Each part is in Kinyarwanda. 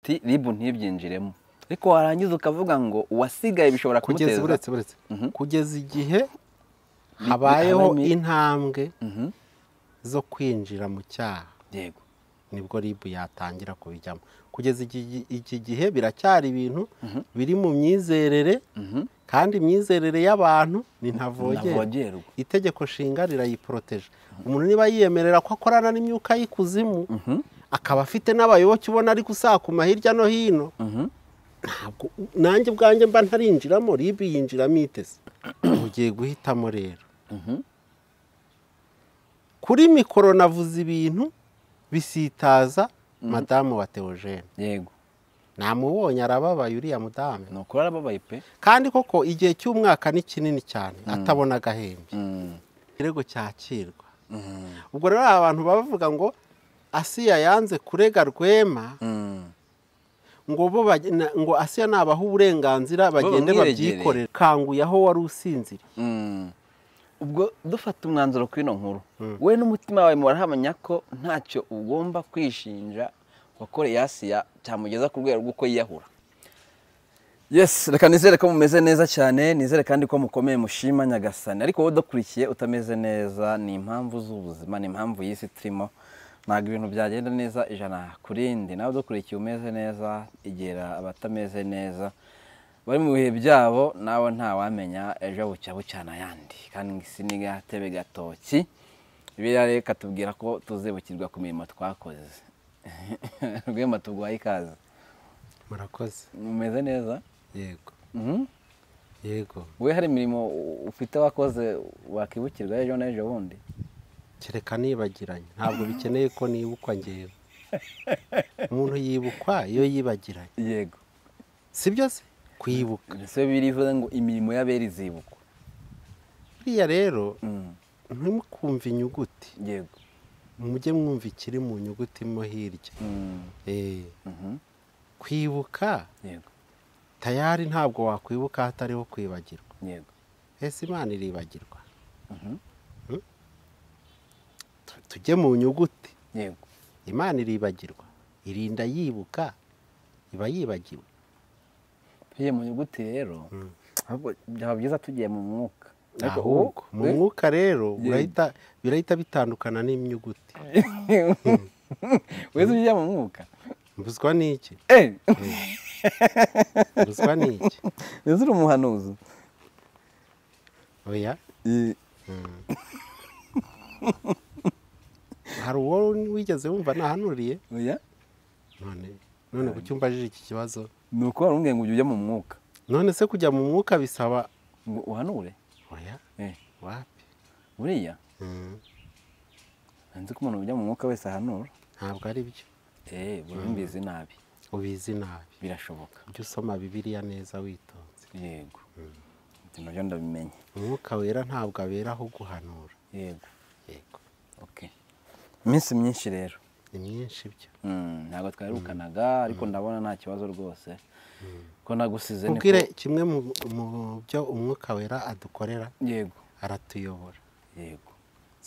uti ribu ntibyinjiremo ariko warangiza ukavuga ngo uwasigaye bishobora kugeza kumuteza uretse uretse kugeza igihe habayeho bihanami- intambwe Mhm. zo kwinjira mu cyaha yego nibwo ribu yatangira kubijyamo kugeza iki- iki gihe biracyari ibintu biri mu myizerere kandi imyizerere y'abantu ni ntavogerwa ntavogerwa itegeko nshinga rirayiporoteje umuntu niba yiyemerera ko akorana n'imyuka y'ikuzimu akaba afite n'abayoboke ubona ari gusakuma hirya no hino ntabwo nanjye ubwanjye mba ntarinjiramo ribi yinjiramo itese ugiye guhitamo rero kuri mikoro navuze ibintu bisitaza madamu wa teogene yego namubonye arababaye uriya mudamu ni ukuri arababaye pe kandi koko igihe cy'umwaka ni kinini cyane atabona agahembe ikirego cyakirwa ubwo rero hari abantu baba bavuga ngo asiya yanze kurega rwema ngo bo bage- na- ngo asiya nabaha uburenganzira bagende bamwiregere. babyikorera kanguye aho wari usinziriye ubwo dufata umwanzuro kuri ino nkuru we n'umutima wawe murahamya ko ntacyo ugomba kwishinja wakoreye asiya cyamugeza ku rwego rw'uko yiyahura Yes, reka nizere ko mumeze neza cyane nizere kandi ko mukomeye mushima nyagasani ariko wowe udakurikiye utameze neza ni impamvu z'ubuzima ni impamvu y'isi turimo ntabwo ibintu byagenda neza ijana ku rindi nawe udakurikiye umeze neza igera abatameze neza bari mu bihe byabo nawe ntawamenya ejo bucya bucyana ayandi kandi ngo isi ni gatebe gatoki biriya rero katubwira ko tuzibukirwa ku mirimo twakoze rwema tuguhaye ikaze murakoze mumeze neza yego Mhm. yego we hari imirimo ufite wakoze wakibukirwa ejo n'ejo bundi kereka nibagiranye ntabwo bikeneye ko nibukwa ngewe umuntu yibukwa iyo yibagiranye yego si byo se kwibuka ese birivuze ngo imirimo y'abera izibukwa buriya rero Mm, ntimukumve inyuguti yego mujye mwumva ikiri mu nyuguti mo hirya Mm, Eh, mhm, kwibuka yego tayari ntabwo wakwibuka hatariho kwibagirwa yego ese imana iribagirwa Mhm. Hmm? Tu- tujye mu nyuguti yego imana iribagirwa irinda yibuka iba yibagiwe tugiye mu nyuguti rero ahubwo byaba byiza tugiye mu mwuka Ariko ahubwo mu we- mwuka rero Yego. urahita- birahita bitandukana n'inyuguti wese ujya mu mwuka mbuzwa n'iki Eh, mbuzwa n'iki ese uri umuhanuzi oya Eh, hari uwo wigeze wumva nahanuriye oya none none ku cyumba aje iki kibazo ni uko warumubwiye ngo ujye ujya mu mwuka none se kujya mu mwuka bisaba ngo uhanure oya Eh, wapi buriya Mm, nzi ko umuntu ujya mu mwuka wese ahanura ntabwo ari byo eee mbizi nabi ubizi nabi birashoboka ujye usoma bibiliya neza witonze yego ibyo nabyo ndabimenye umwuka wera ntabwo abera aho guhanura yego yego ok iminsi myinshi rero ni myinshi byo Mm, ntabwo twarukanaga ariko ndabona nta kibazo rwose ko nagusize niko- ubwire kimwe mu mu byo umwuka wera adukorera yego aratuyobora yego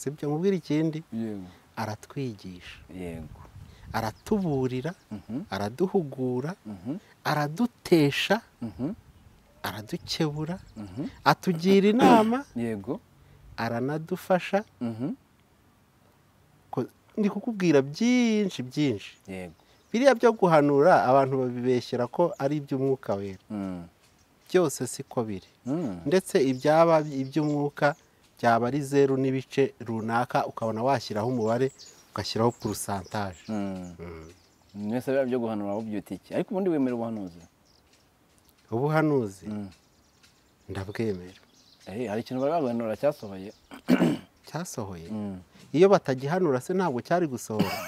sibyo mubwire ikindi yego aratwigisha yego aratuburira Mhm. araduhugura Mhm. aradutesha Mhm. aradukebura Mhm. atugira inama yego aranadufasha Mhm. ko- ndi kukubwira byinshi byinshi yego biriya byo guhanura abantu babibeshyera ko ari iby'umwuka wera Mm. byose siko biri Mm. ndetse ibyaba iby'umwuka byaba ari zeru n'ibice runaka ukabona washyiraho umubare ugashyiraho purusantaje Mm. mwese biba byo guhanura wabubyuta iki ariko ubundi wemera ubuhanuzi ubuhanuzi Mm. ndabwemera Eh, hari ikintu bari baguhanura cyasohoye cyasohoye Mm. iyo batagihanura se ntabwo cyari gusohora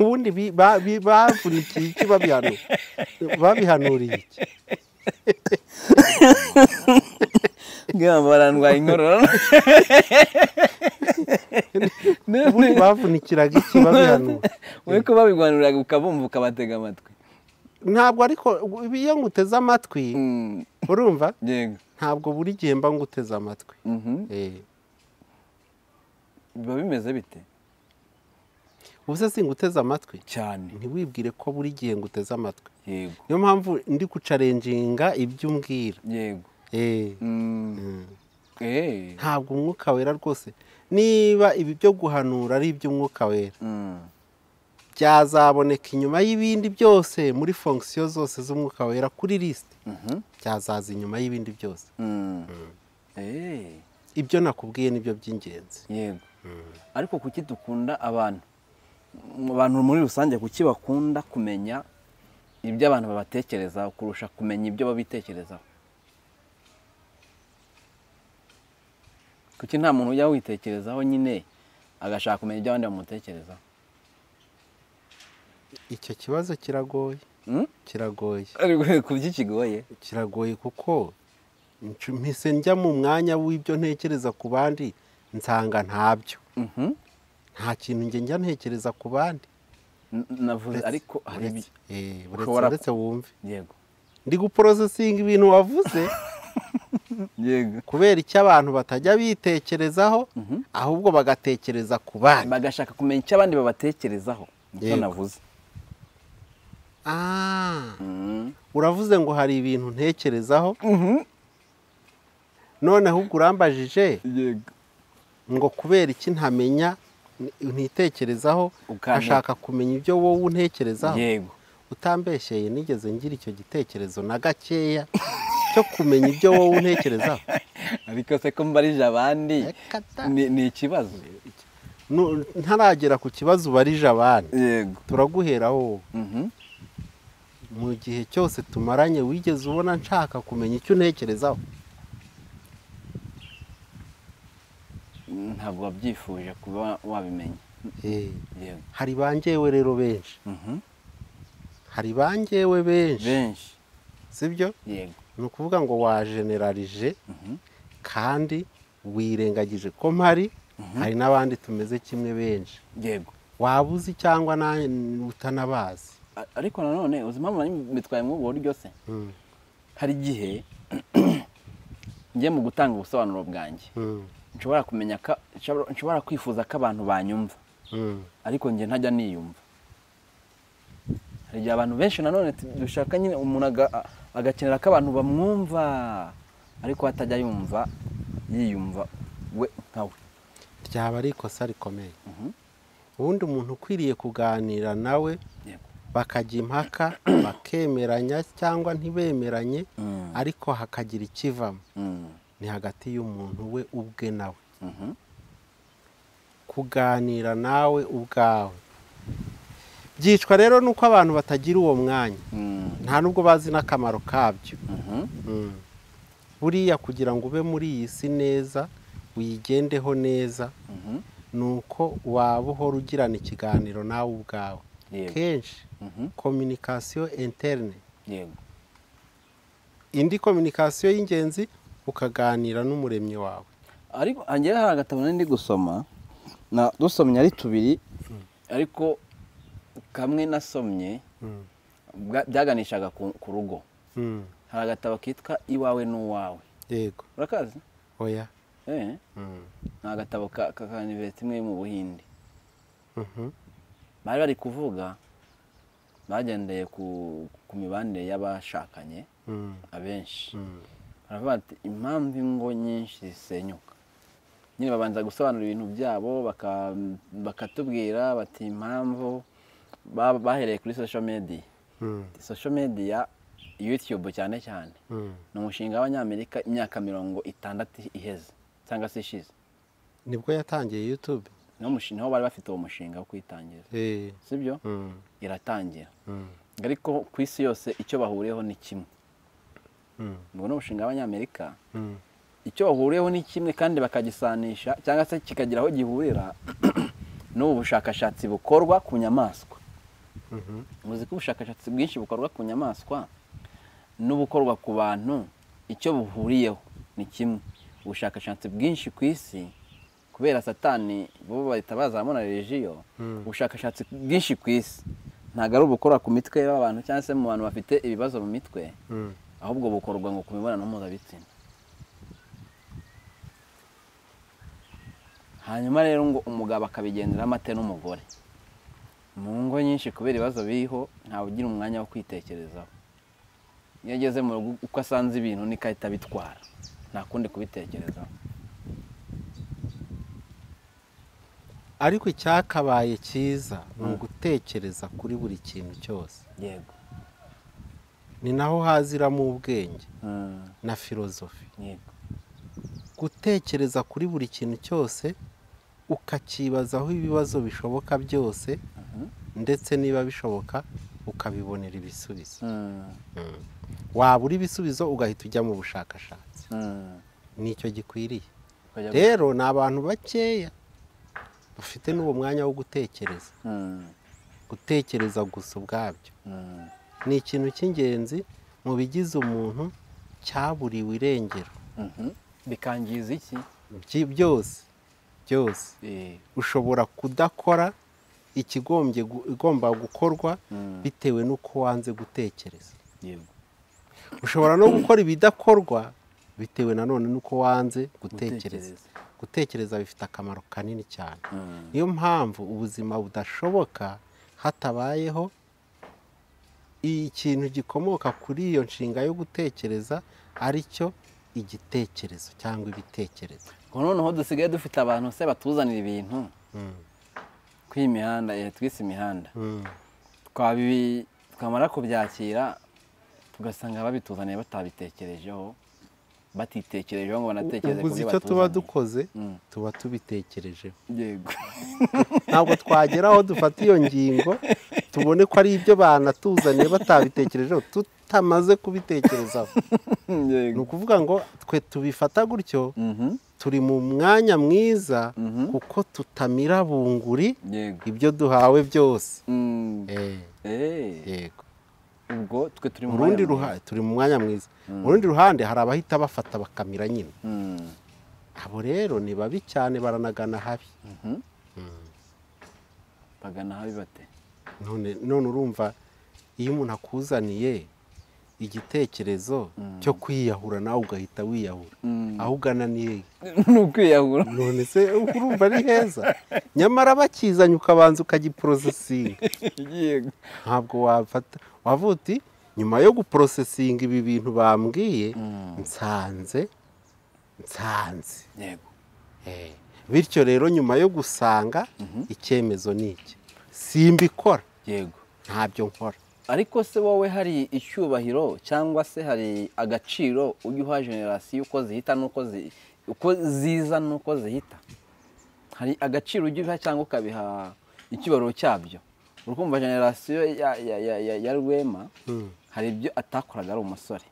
ubundi bi- ba- bi- bavunikiye iki babihanura babihanuriye iki Ngamba barandwaye inkorora ubundi bavunikiraga iki babihanura we ko babigwanuriraga ukabumva ukabatega amatwi ntabwo ariko iyo nguteze amatwi Mm, urumva yego ntabwo buri gihe mba nguteze amatwi Mhm. Eh, biba bimeze bite ubuse singuteze amatwi cyane ntiwibwire ko buri gihe nguteze amatwi yego niyo mpamvu ndi kucarenjinga ibyo umbwira yego Eh, Mm. Eh. ntabwo umwuka wera rwose niba ibi byo guhanura ari iby'umwuka wera Mm. byazaboneka inyuma y'ibindi byose muri fonction zose z'umwuka wera kuri lisite Mhm. byazaza inyuma y'ibindi byose Mm. Eh. ibyo nakubwiye nibyo by'ingenzi yego ariko kuki dukunda abantu mu bantu muri rusange kuki bakunda kumenya ibyo abantu babatekerezaho kurusha kumenya ibyo babitekerezaho kuki nta muntu ujya witekerezaho nyine agashaka kumenya ibyo abandi bamutekerezaho icyo kibazo kiragoye Mm? kiragoye ariko kuki kigoye kiragoye kuko ncu- mpise njya mu mwanya w'ibyo ntekereza ku bandi nsanga ntabyo Mhm. nta kintu njye njya ntekereza ku bandi N- navuze ariko hari uretse ibi- eh, uretse- ushobora- uretse wumve yego ndi guporosesinga ibintu wavuze yego kubera icyo abantu batajya bitekerezaho Mhm. ahubwo bagatekereza ku bandi bagashaka kumenya icyo abandi babatekerezaho nicyo Yego. navuze Ah, Mm. uravuze ngo hari ibintu ntekerezaho Mhm. noneho ubwo urambajije yego ngo kubera iki ntamenya ntitekerezaho Ukanteka. ashaka kumenya ibyo wowe untekerezaho yego utambeshyeye nigeze ngira icyo gitekerezo na gakeya cyo kumenya ibyo wowe untekerezaho ariko se ko mbarije abandi Reka ta. ni- ni ikibazo Nu- ntaragera ku kibazo ubarije abandi yego turaguheraho wowe. Mhm. mu gihe cyose tumaranye wigeze ubona nshaka kumenya icyo untekerezaho ntabwo wabyifuje kuba wabimenya Eh, yego hari ba njyewe rero benshi Mhm. hari ba njyewe benshi benshi sibyo yego ni ukuvuga ngo wajenerarije Mhm. kandi wirengagije ko mpari hari n'abandi tumeze kimwe benshi yego waba uzi cyangwa nawe utanabazi A- ariko nanone uzi impamvu nari mbitwaye muri ubwo buryo se Mm, hari igihe njye mu gutanga ubusobanuro bwanjye mm, nshobora kumenya ko nshobora- nshobora kwifuza ko abantu banyumva mm. ariko njye ntajya niyumva hari igihe abantu benshi nanone tu- dushaka nyine umuntu aga- a- agakenera ko abantu bamwumva ariko we atajya yumva yiyumva we nkawe ryaba ari ikosa rikomeye Mhm. ubundi umuntu ukwiriye kuganira nawe Yego. bakajya impaka bakemeranya cyangwa ntibemeranye Mm. ariko hakagira ikivamo Mm. ni hagati y'umuntu we ubwe nawe Mhm. kuganira nawe ubwawe byicwa rero nuko abantu batagira uwo mwanya Mm. nta nubwo bazi n'akamaro kabyo Mhm. Mm. buriya kugira ngo ube muri iyi si neza wigendeho neza Mhm. ni uko waba uhora ugirana ikiganiro nawe ubwawe Yego. kenshi Mhm. kominikasiyo interne Yego. indi kominikasiyo y'ingenzi ukaganira n'umuremyi wawe ariko njyewe hari agatabo nari ndi gusoma na dusomye ari tubiri ariko kamwe nasomye Mm. bwa- byaganishaga ku ku rugo Mm. hari agatabo kitwa iwawe n'uwawe yego urakazi oya eh Mm. ni agatabo ka ka- ka university imwe yo mu buhindi Mhm. bari bari kuvuga bagendeye ku ku mibanire y'abashakanye Mm. abenshi Mm. baravuga bati impamvu ingo nyinshi zisenyuka nyine babanza gusobanura ibintu byabo baka- bakatubwira bati impamvu ba- bahereye kuri social media Mm. social media youtube cyane cyane Mm. ni umushinga w'abanyamerika imyaka mirongo itandatu iheze cyangwa se ishize nibwo yatangiye yutube niho mushi- niho bari bafite uwo mushinga wo kuyitangiza Eh. sibyo Mm. iratangira Mm. ariko ku isi yose icyo bahuriyeho ni kimwe Mm. ubwo ni umushinga w'abanyamerika Mm. icyo bahuriyeho ni kimwe kandi bakagisanisha cyangwa se kikagira aho gihurira n'ubu bushakashatsi bukorwa ku nyamaswa Mhm. muzi ko ubushakashatsi bwinshi bukorwa ku nyamaswa n'ubukorwa ku bantu icyo buhuriyeho ni kimwe ubushakashatsi bwinshi ku isi kubera satani bo bahita bazamo na rejiyo Mm. ubushakashatsi bwinshi ku isi ntabwo ari ubukora ku mitwe y'abantu cyangwa se mu bantu bafite ibibazo mu mitwe Mm. ahubwo bukorwa ngo ku mibonano mpuzabitsina hanyuma rero ngo umugabo akabigenderamo ate n'umugore mu ngo nyinshi kubera ibibazo biriho ntawe ugira umwanya wo kwitekerezaho iyo ageze mu rugo uko asanze ibintu niko ahita abitwara nta kundi kubitekerezaho ariko icyakabaye cyiza ni ugutekereza kuri buri kintu cyose yego ni naho haziramo ubwenge Mm, na filozofi yego gutekereza kuri buri kintu cyose ukakibazaho ibibazo bishoboka byose ndetse niba bishoboka ukabibonera ibisubizo Mm, wabura ibisubizo ugahita ujya mu bushakashatsi mm. nicyo gikwiriye Ukajya gu- rero ni abantu bakeya bafite n'uwo mwanya wo gutekereza Mm, gutekereza gusa ubwabyo mm, ni ikintu cy'ingenzi mu bigize umuntu cyaburiwe irengero mhm. bikangiza iki Byi- byose byose Eh, ushobora kudakora ikigombye gu- igomba gukorwa mm, bitewe n'uko wanze gutekereza yego ushobora no gukora ibidakorwa bitewe nanone n'uko wanze gutekereza Gutekereza. gutekereza bifite akamaro kanini cyane Mm, niyo mpamvu ubuzima budashoboka hatabayeho ikintu gikomoka kuri iyo nshinga yo gutekereza aricyo igitekerezo cyangwa ibitekerezo ngo noneho dusigaye dufite abantu se batuzanira ibintu kuri iyi mihanda eh, twise imihanda Mm. twabi twamara kubyakira tugasanga babituzaniye batabitekerejeho batitekerejeho ngo banatekereze uguze byo icyo tuba batuzaniye. dukoze Mm, tuba tubitekerejeho yego ntabwo twagera aho dufata iyo ngingo tubone ko ari ibyo banatuzaniye batabitekerejeho tutamaze kubitekerezaho ni yego ukuvuga ngo twe tubifata gutyo Mhm, turi mu mwanya mwiza mhm, kuko tutamira bunguri yego ibyo duhawe byose Mm, Eh, eh, yego ubwo twe turi mu urundi mwanya ruhande turi mu mwanya mwiza Mm. urundi ruhande hari abahita bafata bakamira nyine mwiza. Mm, abo rero ni babi cyane baranagana habi mhm. bagana ahabi bate none none urumva iyo umuntu akuzaniye igitekerezo cyo kwiyahura nawe ugahita wiyahura Mm. aho ugana ni hehe ni ukwiyahura none se urumva ari heza nyamara bakizanye ukabanza ukagiporosesinga yego ntabwo wafata wavuga uti nyuma yo guporosesinga ibi bintu bambwiye Mm. nsanze nsanze yego Eh, bityo rero nyuma yo gusanga icyemezo ni iki simbikora yego ntabyo nkora ariko se wowe hari icyubahiro cyangwa se hari agaciro ujya uha generasiyo uko zihita n'uko zi- uko ziza n'uko zihita hari agaciro ujya ubiha cyangwa ukabiha icyubahiro cyabyo urukumva generasiyo ya, ya, ya, ya, ya rwema hari ibyo atakoraga ari umusore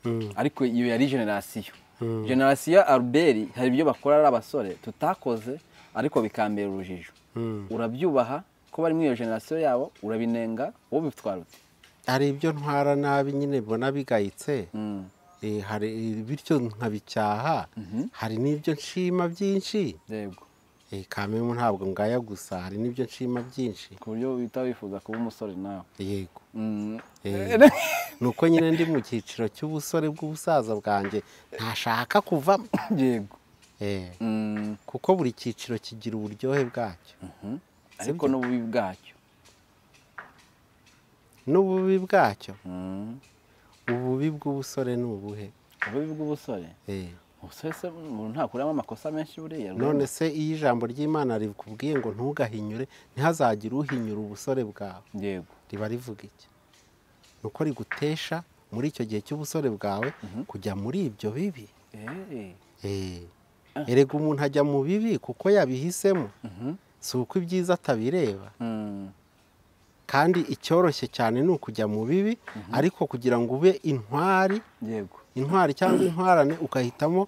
Mm. ariko iyo yari generasiyo generasiyo ya albert hari ibyo bakora ari abasore tutakoze ariko bikambera urujijo Mm. urabyubaha ko bari muri iyo generasiyo yabo urabinenga wowe ubitwara ute hari ibyo ntwara nabi nyine mbona bigayitse Mm. eh, hari bityo nkabicyaha hari n'ibyo nshima byinshi yego eh, kamemu ntabwo ngaya gusa hari n'ibyo nshima byinshi ku buryo wita wifuza kuba umusore nawe yego Mm. eh, ni uko nyine ndi mu cyiciro cy'ubusore bw'ubusaza bwanjye ntashaka kuvamo yego Eh, Mm. kuko buri cyiciro kigira uburyohe bwacyo Mhm. ariko n'ububi bwacyo n'ububi bwacyo Mm. ububi bw'ubusore ni ubuhe ububi bw'ubusore Eh, ubusore se umuntu ntakuramo amakosa menshi buriya none se iyo ijambo ry'imana rikubwiye ngo ntugahinyure ntihazagire uhinyura ubusore bwawe yego riba rivuga iki ni uko rigutesha muri icyo gihe cy'ubusore bwawe kujya muri ibyo bibi Eh. Eh, Ah. erega umuntu ajya mu bibi kuko yabihisemo Mhm. si uko ibyiza atabireba Mm. kandi icyoroshye cyane ni ukujya mu bibi ariko kugira ngo ube intwari yego intwari cyangwa intwarane ukahitamo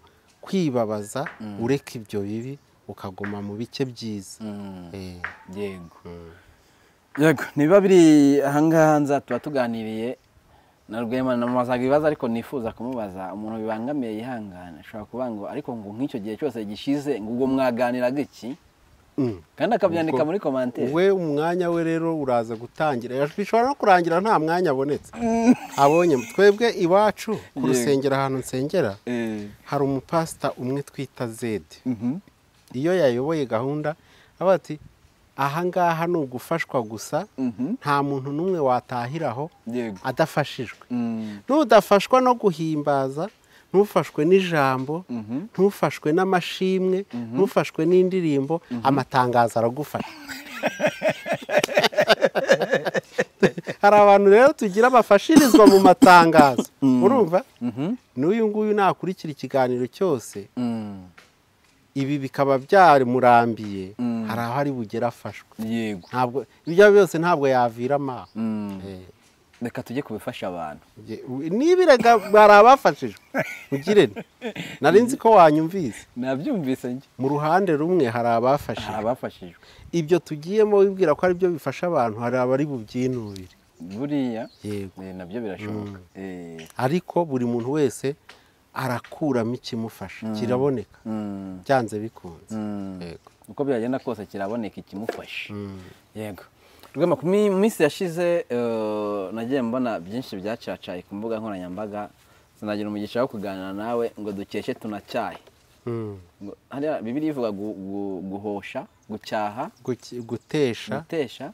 kwibabaza ureka ibyo bibi ukaguma mu bice byiza Mm. Eh, yego mm. yego niba biri ahangaha nza tuba tuganiriye na rwema namubazaga ibibazo ariko nifuza kumubaza umuntu bibangamiye yihangane ashobora kuvuga ngo ariko ngo nk'icyo gihe cyose gishize ngo ubwo mwaganiraga iki Mm. kandi akabyandika Ubwo- muri komantere we umwanya we rero uraza gutangira bishobora no kurangira nta mwanya abonetse abonye twebwe iwacu ku Yego. rusengero ahantu nsengera hari umupasita umwe twita zedi iyo yayoboye gahunda avuga ati ahangaha ni ugufashwa gusa nta muntu n'umwe watahiraho yego adafashijwe Mm, n'udafashwa no guhimbaza ntufashwe n'ijambo mhm. ntufashwe n'amashimwe ntufashwe n'indirimbo amatangazo aragufasha hari abantu rero tugira bafashirizwa mu matangazo urumva Mhm. n'uyu nguyu nakurikira ikiganiro cyose Mm, ibi bikaba byamurambiye Mm. hari aho ari bugere afashwe yego ntabwo ibyo ari byo byose ntabwo yavira amaso Mm, Eh, reka tujye kubifasha abantu nge- u- nibiraga bari abafashijwe ugire nti, nari nzi ko wanyumvise nabyumvise njye mu ruhande rumwe hari hari abafashijwe abafashijwe ibyo tugiyemo wibwira ko ari byo bifasha abantu hari abari bubyinubire buriya yego eh, nabyo birashoboka Eh, ariko buri muntu wese arakuramo ikimufasha kiraboneka mm, byanze bikunze mm. yego uko byagenda kose kiraboneka ikimufasha Mm. yego rwema ku mi- minsi yashize eh, nagiye mbona byinshi byacacaye ku mbuga nkoranyambaga sinagira umugisha wo kuganira nawe ngo dukeshe tunacyahe Mm. Ngo- hariya bibiri ivuga gu- gu- guhosha gucyaha Guki- gutesha gutesha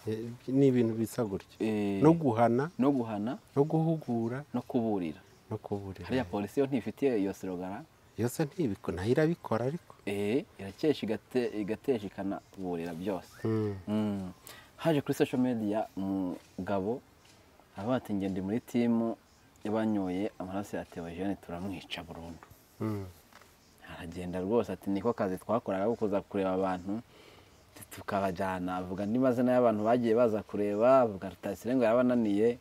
eh, ni ibintu bisa gutyo eh, no guhana no guhana no guhugura no kuburira no kuburira hariya polisi yo ntifitiye iyo serogara yose ntibiko nayo irabikora ariko eh, irakesha igate- igatesha ikanaburira byose Mm. haje kuri social media umugabo aravuga ati ngende muri timu yabanyoye amaraso ya Theogene turamwica burundu aragenda rwose ati niko kazi twakoraga ko kuza kureba abantu tukabajyana avuga andi mazina y'abantu bagiye baza kureba avuga rutayisire ngo yabananiye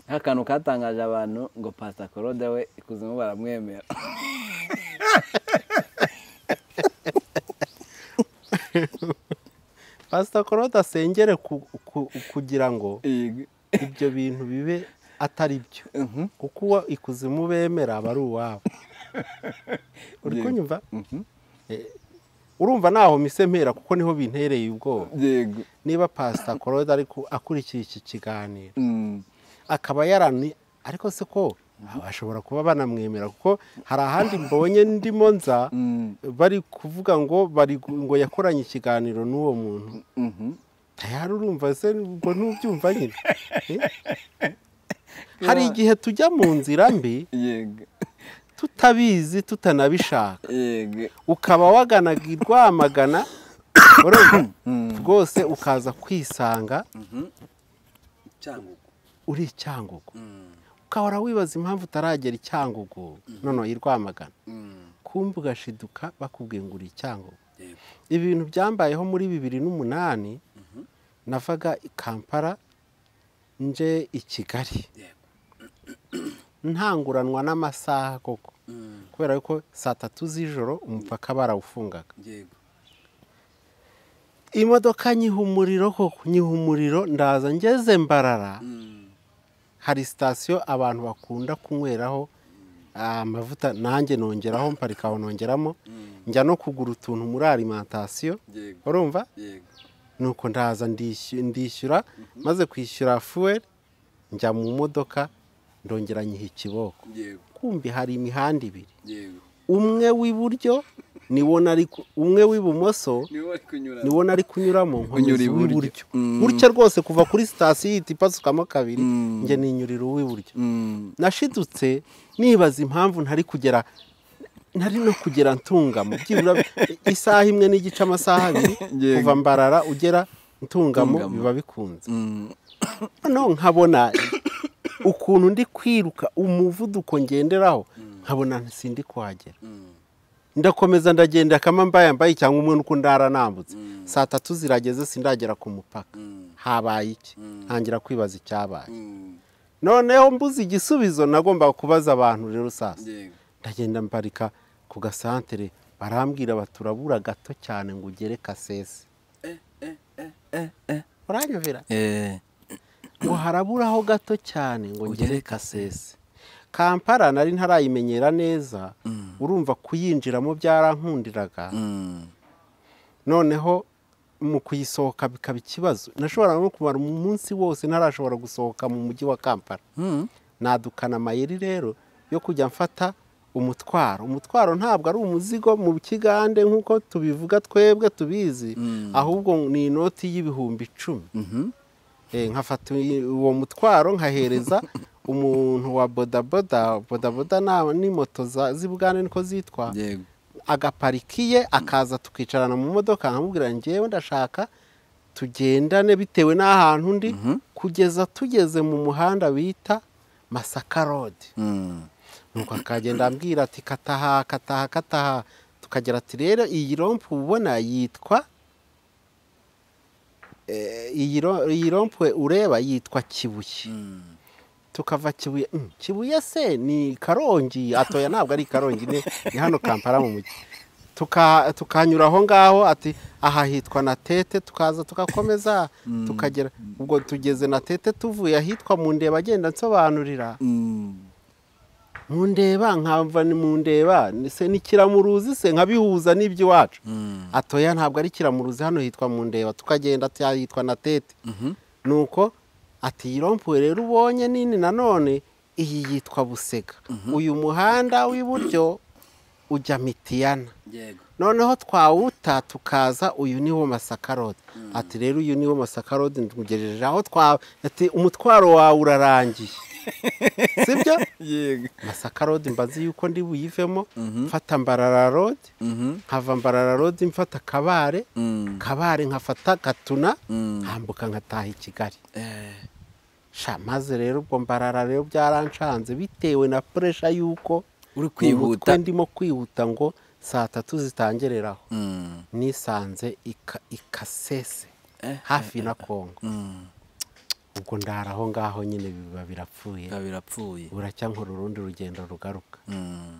nk'akantu katangaje abantu ngo pasita korode we ikuzimu baramwemera pasita korode asengere ku- ku- kugira ngo Yego. ibyo bintu bibe atari byo Mhm. kuko uwo ikuzimu bemera aba ari uwabo uri Yego. kunyumva Mhm. Eh, urumva ntaho mise mpera kuko niho bintereye ubwoba yego niba pasita korode ari ku- akurikira iki kiganiro Mm. akaba yarani ariko se ko bashobora kuba banamwemera kuko hari ahandi mbonye ndimo nza Mm. bari kuvuga ngo bari gu- ngo yakoranye ikiganiro n'uwo muntu Mhm. tayari urumva se ubwo ntubyumva nyine Eh? hari igihe tujya mu nzira mbi yego tutabizi tutanabishaka yego ukaba waganaga i rwamagana urumva? rwose ukaza kwisanga cyangugu uri i cyangugu ukahora wibaza impamvu utaragera i cyangugu noneho i rwamagana kumva ugashiduka bakubwiye ngo uri i cyangugu ibi bintu byambayeho muri bibiri n'umunani navaga i kampala nje i kigali ntanguranwa n'amasaha koko kubera ko saa tatu z'ijoro umupaka barawufungaga imodoka nyiha umuriro koko nyiha umuriro ndaza ngeze mbarara hari sitasiyo abantu bakunda kunyweraho ah, amavuta nanjye nongeraho mparika aho nongeramo njya no kugura utuntu muri alimantasiyo urumva nuko ndaza ndishy- ndishyura maze kwishyura fuweri njya mu modoka ndongera nyiha ikiboko kumbi hari imihanda ibiri umwe w'iburyo niwo nari ku- umwe w'ibumoso niwo nari kunyuramo Unyura nkomeza iburyo. uw'iburyo Mm. gutya rwose kuva kuri sitasiyo ihita ipasukamo kabiri Mm. njye ninyurira uw'iburyo nashidutse nibaza impamvu ntari kugera ntari no kugera ntungamo byibura isaha imwe n'igice amasaha abiri Yego. kuva mbarara ugera ntungamo Ntungamo. biba bikunze noneho nkabona ukuntu ndi kwiruka umuvuduko ngenderaho nkabona sindi kuhagera ndakomeza ndagenda akama mbaye mbaye cyangwa umwe nuko ndara nambutse saa tatu zirageze sindagera ku mupaka habaye iki ntangira kwibaza icyabaye noneho mbuze igisubizo nagomba kubaza abantu rero sasa ndagenda mbarika ku gasantere barambwira baturabura gato cyane ngo ugere kasese uranyumvira ngo haraburaho gato cyane ngo ugere kasese kampala nari ntarayimenyera neza urumva kuyinjiramo byarankundiraga noneho mu kuyisohoka bikaba ikibazo nashobora no kumara umunsi wose ntarashobora gusohoka mu mujyi wa kampala nadukana amayeri rero yo kujya mfata umutwaro umutwaro ntabwo ari umuzigo mu kigande nk'uko tubivuga twebwe tubizi ahubwo ni inoti y'ibihumbi icumi nkafata uwo mutwaro nkahereza umuntu wa bodaboda bodaboda ni moto z'ibwani niko zitwa yego agaparikiye akaza tukicarana mu modoka nkamubwira ngewe ndashaka tugendane bitewe n'ahantu undi kugeza tugeze mu muhanda bita masaka rodi nuko akagenda ambwira ati kataha kataha kataha tukagira ati rero iyi rompu ubona yitwa eh, iyi ro- iyi rompu ureba yitwa kibuye tukava kibuye "Mm, kibuye se ni karongi atoya ntabwo ari karongi ni ni hano kampala mu mujyi Tuka- tukanyura aho ngaho ati aha hitwa na tete tukaza tugakomeza tukagera ubwo tugeze na tete tuvuye ahitwa mu ndeba agenda nsobanurira mundeba nkava ni mundeba ni- se ni kiramuruzi se nkabihuza n'iby'iwacu atoya ntabwo ari kiramuruzi hano hitwa mundeba tukagenda ati aha hitwa na tete nuko ati iyi rompuwe rero ubonye nini nanone iyi yitwa busega uyu muhanda w'iburyo ujya mitiyana yego noneho twawuta tukaza uyu niwo masaka road ati rero uyu niwo masaka road ntugejeje aho twa ati umutwaro wawe urarangiye sibyo yego masaka road mbazi yuko ndi buyivemo mfata mbarara road nkava mbarara road mfata kabare kabare nkafata gatuna nkambuka nkataha i kigali sha maze rero ubwo mbarara rero byaranshanze bitewe na puresha y'uko uri mu mutwe kwihuta ndimo kwihuta ngo saa tatu zitangereraho Mm. nisanze ika- ikasese Eh, hafi na kongo Mm. ubwo ndara aho ngaho nyine biba birapfuye biba birapfuye buracyankora urundi rugendo rugaruka Mm.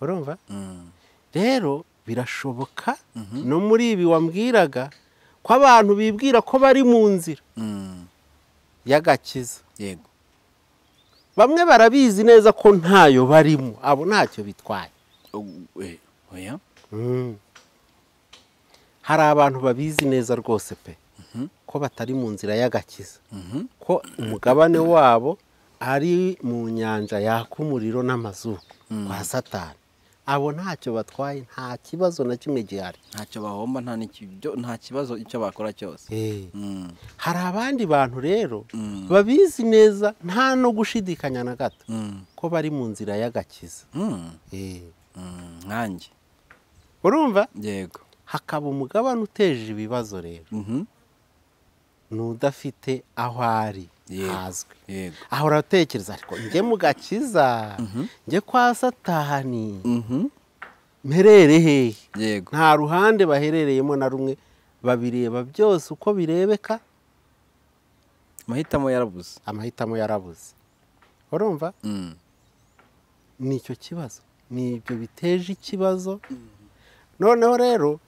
urumva Mm. rero birashoboka no muri ibi wambwiraga ko abantu bibwira ko bari mu nzira Mm. y'agakiza yego bamwe barabizi neza ko ntayo barimo abo ntacyo bitwaye Ugu- eh, oya Mm. hari abantu babizi neza rwose pe ko batari mu nzira y'agakiza Mhm. ko umugabane wabo ari mu nyanja yaka umuriro n'amazuku kwa satani abo ntacyo batwaye nta kibazo na kimwe gihari ntacyo bahomba nta n'ikibyo nta kibazo icyo bakora cyose Eh. Mm. hari abandi bantu rero Mm. babizi neza nta no gushidikanya na gato Mm. ko bari mu nzira y'agakiza Mm. Eh. Mm. nkanjye urumva yego hakaba umugabane uteje ibibazo rero Mhm. ni udafite aho ari Yego. hazwi yego aho uratekereza ariko njye mu gakiza njye kwa satani Mhm. mperere hehe yego nta ruhande baherereyemo na rumwe babireba byose uko birebeka amahitamo yarabuze amahitamo yarabuze urumva Mm. ni icyo kibazo ni ibyo biteje ikibazo noneho rero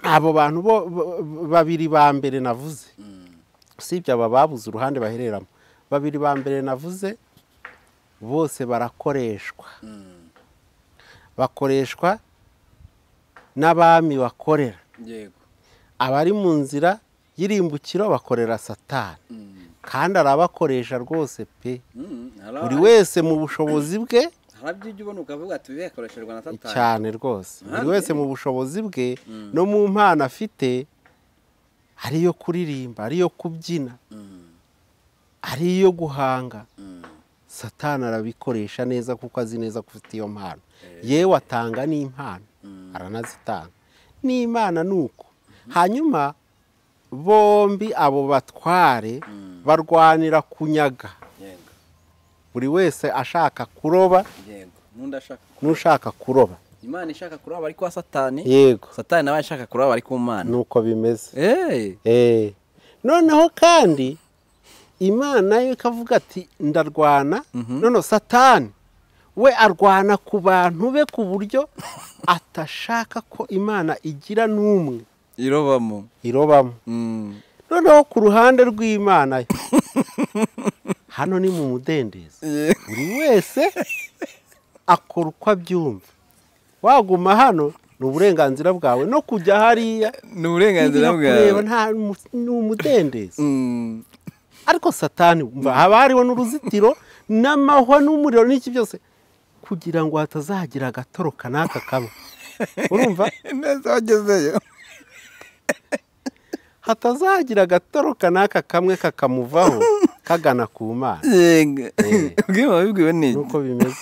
abo bantu bo bo- babiri ba mbere navuze usibye aba babuze uruhande bahereramo babiri ba mbere navuze bose barakoreshwa bakoreshwa n'abami bakorera yego abari mu nzira y'irimbukiro bakorera satani kandi arabakoresha rwose pe buri wese mu bushobozi bwe harabyo ujya ubona ukavuga ati biyakoreshejwe na satani cyane rwose buri Nanjye. wese mu bushobozi bwe no mu mpano afite ari iyo kuririmba ari iyo kubyina ari iyo guhanga satani arabikoresha neza kuko azi neza ko ufite iyo mpano yewe atanga n'impano aranazitanga n'imana ni uko hanyuma bombi abo batware barwanira kunyaga yego buri wese ashaka kuroba yego n'undi ashaka n'ushaka kuroba imana ishaka kuraba ari kwa satani yego satani nawe ashaka kuraba ari ku mana nuko bimeze eee Eh. noneho kandi imana yo ikavuga ati ndarwana none satani we arwana ku bantu be ku buryo atashaka ko imana igira n'umwe irobamo irobamo Mm. noneho ku ruhande rw'imana yo hano ni mu mudendezo Ye- buri wese akora uko abyumva waguma hano ni uburenganzira bwawe no kujya hariya ni uburenganzira kureba bwawe nta ni umudendezo Mm. ariko satani mva haba hariho n'uruzitiro n'amahwa n'umuriro n'iki byose ku kugira ngo hatazagira agatoroka n'aka kaba urumva neza wagezeyo hatazagira agatoroka n'aka kamwe kakamuvaho kagana ku mana yega Eh. ubwiye wabibwiwe nuko n'iki bimeze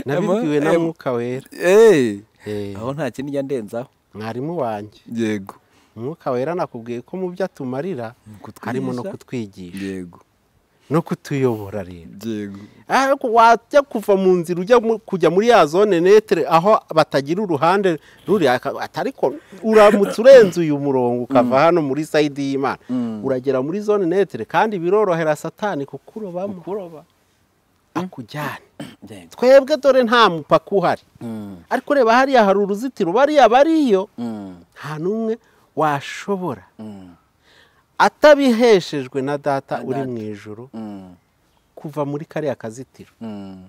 nabibwiwe na mwuka wera eee Eh, aho nta kindi ijya ndenzaho mwarimu wanjye yego umwuka wera nakubwiye ko mu byo atumarira kutwigisha. harimo no kutwigisha yego no kutuyobora rero yego ariko wajya kuva mu nzira ujya mu- kujya muri ya zone netere aho batagira uruhande ruri aka- atariko uramutse urenze uyu murongo ukava hano muri sayidi y'imana uragera muri zone netere kandi birorohera satani kukurobamo kuroba akujyane yego twebwe dore nta mupaka uhari Mm. ariko reba hariya hari uruzitiro bariya bariyo Mm. nta n'umwe washobora Mm. atabiheshejwe na data Na uri data. mu ijoro Mm. kuva muri kariya kazitiro Mm.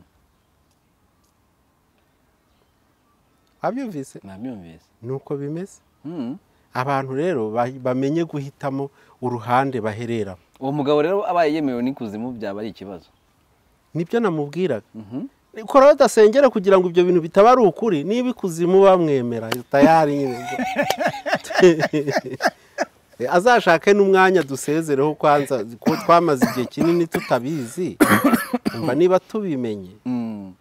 wabyumvise nabyumvise nuko bimeze Mm. abantu rero ba- bamenye guhitamo uruhande bahereramo uwo mugabo rero abaye yemewe n'ikuzimu byaba ari ikibazo nibyo namubwiraga Mhm. kora badasengera kugira ngo ibyo bintu bitaba ari ukuri niba ikuzimu bamwemera tayari nyine azashake n'umwanya dusezereho kwanza ko twamaze igihe kinini tutabizi umva niba tubimenye Mm.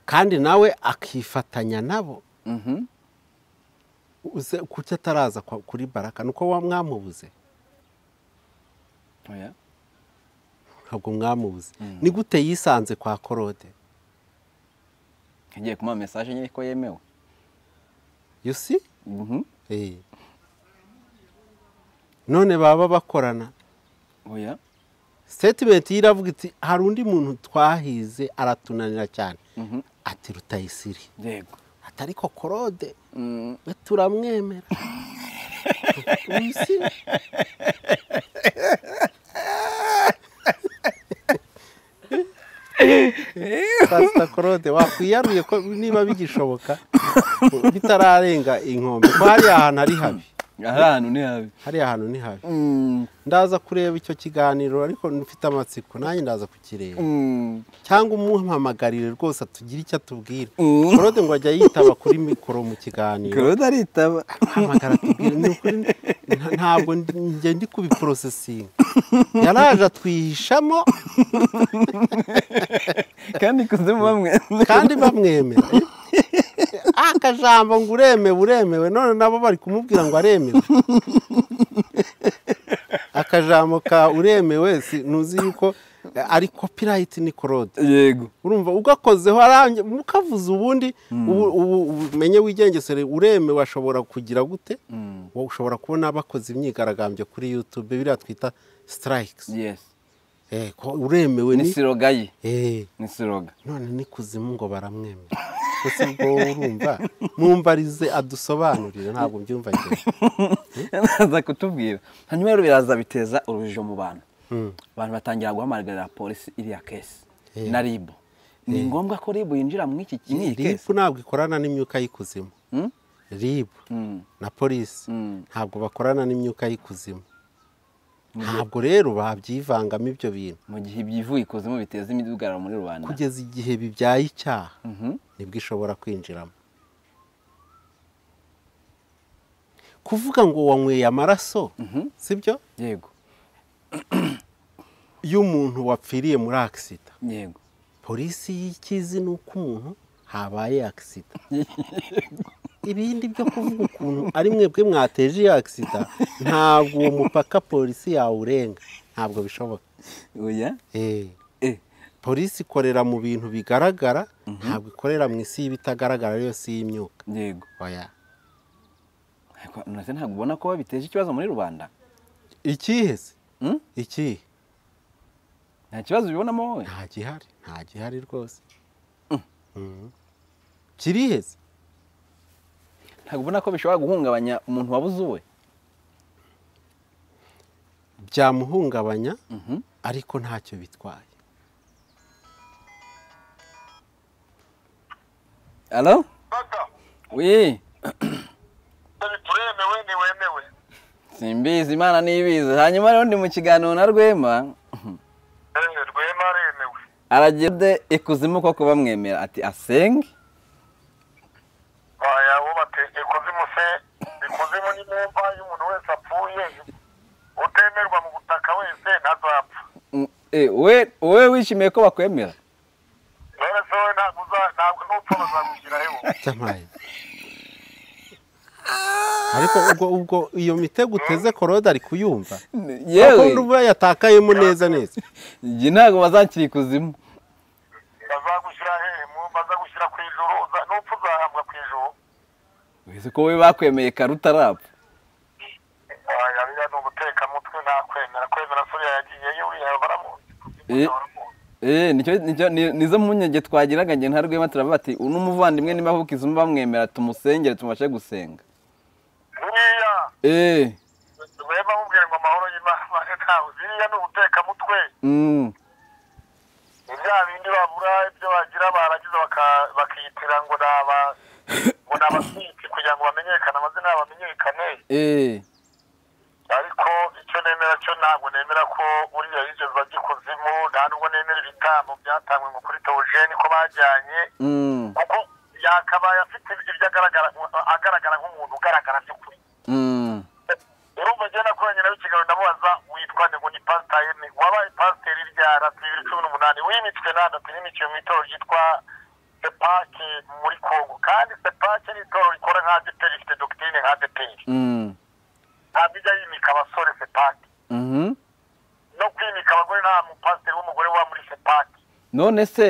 kandi nawe akifatanya nabo Mhm. uze kuki ataraza kwa- kuri baraka nuko wa mwamubuze Oya. ntabwo mwamubuze Mm. ni gute yisanze kwa korode agiye kumuha mesaje nyine ko yemewe you see Mhm. Eh. none baba bakorana oya statement ye iravuga iti hari undi muntu twahize aratunanira cyane Mhm. ati rutayisiri yego ati ariko korode Mm. we turamwemera You see? Pastor Claude wakwiyaruye ko niba bigishoboka bitararenga inkombe ko hariya ahantu ari habi ari ahantu ni habi hariya ahantu ni habi Mm. ndaza kureba icyo kiganiro ariko mfite amatsiko nanjye ndaza kukireba Mm. cyangwa umuhamagarire rwose atugire icyo atubwira Mm. Claude ngo ajya yitaba kuri mikoro mu kiganiro Claude aritaba ahamagara atubwira ni ukuri nta- ntabwo ndi- njye ndi kubiporosesinga yaraje atwihishamo kandi ikuzimu bamwe kandi bamwemera Ah, akajambo ngo uremewe uremewe none nabo bari kumubwira ngo aremewe akajambo ka uremewe si ntuzi yuko eh, ari copyright ni korode yego urumva ugakozeho arange mukavuze ubundi ubu ubu umenye wigengesere uremewe ashobora kugira gute wowe ushobora kubona bakoze imyigaragambyo kuri yutube biriya twita sitarayikisi yesi uremewe ni ni siroga ye Eh, ni siroga none ni kuzimu ngo baramwemera gusa ubwo wowe urumva mumbarize adusobanurire ntabwo mbyumva njye baza kutubwira hanyuma rero biraza biteza urujijo mu bantu Mm. abantu batangira guhamagarira polisi iriya kesi Eh. na ribu ni ngombwa ko ribu yinjira muri iki muri iyi ribu kesi ntabwo ikorana n'imyuka y'ikuzimu Mm? ribu Mm. na polisi Mm. ntabwo bakorana n'imyuka y'ikuzimu ntabwo rero babyivangamo ibyo bintu mu gihe ibyivuye ikuzimu biteza imidugararo muri rubanda kugeza igihe bibyaye icyaha Mhm. nibwo ishobora kwinjiramo kuvuga ngo wanyweye amaraso sibyo yego y'umuntu wapfiriye muri akisida yego polisi y'ikizi ni uko umuntu habaye akisida ibindi byo kuvuga ukuntu ari mwebwe mwateje iyo akisida ntabwo uwo mupaka polisi yawurenga ntabwo bishoboka oya Eh, Eh. polisi ikorera mu bintu bigaragara ntabwo ikorera mu isi y'ibitagaragara yose y'imyuka yego oya Ariko nonese ntabwo ubona ko biteje ikibazo muri rubanda ikihe se Mm? ikihe nta kibazo ubibonamo wowe nta gihari nta gihari rwose Mhm. kiriheze ntabwo ubona ko bishobora guhungabanya umuntu wabuze uwe byamuhungabanya Mhm. ariko ntacyo bitwaye alo Data, wi dore turemewe ntiwemewe simbizi imana n'ibizi hanyuma rero ndi mu kiganiro na rwema ehe rwema aremewe aragende ikuzimu koko bamwemera ati asenge waya uwo bateye ikuzimu se ikuzimu ni mu mva iyo umuntu wese apfuye utemerwa mu butaka wese ntazapfa Mm, eh, we wowe wishimiye ko bakwemera rero se wowe ntabwo uza- ntabwo n'upfa bazagushyira hewe cyamaye ariko ubwo ubwo iyo mitego uteze korode ari kuyumva kuko yewe n'ubu yatakayemo neza neza njye ntabwo bazakira ikuzimu bazagushyira hehe mu- bazagushyira ku ijuru uza- n'upfa uzahambwa ku ijuru wese ko we bakwemeye kare utarapfa waya biriya ni umutekamutwe ntakwemera kwemera suriya yagiyeyo uriya baramuzi Eh. Eh, nicyo- nicyo- ni- nizo mpungenge twagiraga njye ntarwema turavuga ati uno muvandimwe niba avuka izumu bamwemera tumusengere tumubashe gusenga buriya Eh, rwema mubwire ngo amahoro y'imana ntawe biriya ni umutekamutwe mm, ibya bindi babura ibyo bagira barangiza baka- bakiyitira ngo ni aba ngo ni abasitsi kugira ngo bamenyekane amazina yabo bamenyekane eh, ariko icyo nemera cyo ntabwo nemera ko buriya yigeze bajya ikuzimu nta nubwo nemera ibitambo byatangwe ngo kuri teogeni ko bajyanye mm, kuko yakabaye afite ibyo agaragara agaragara nk'umuntu ugaragara by'ukuri mm. urumva njyewe nakoranye nawe ikiganiro ndamubaza witwa nde ngo ni pasiteri wabaye pasiteri rya rata bibiri cumi n'umunani wimitswe na rata yimikiwe mu itorero ryitwa sepake muri kongo kandi sepake ni itorero rikora nka adeperi rifite dogitirine nka adeperi Mm. ntabwo ijya yimika abasore sepake Mhm. no kwimika abagore nta mupasiteri w'umugore wa muri sepake none se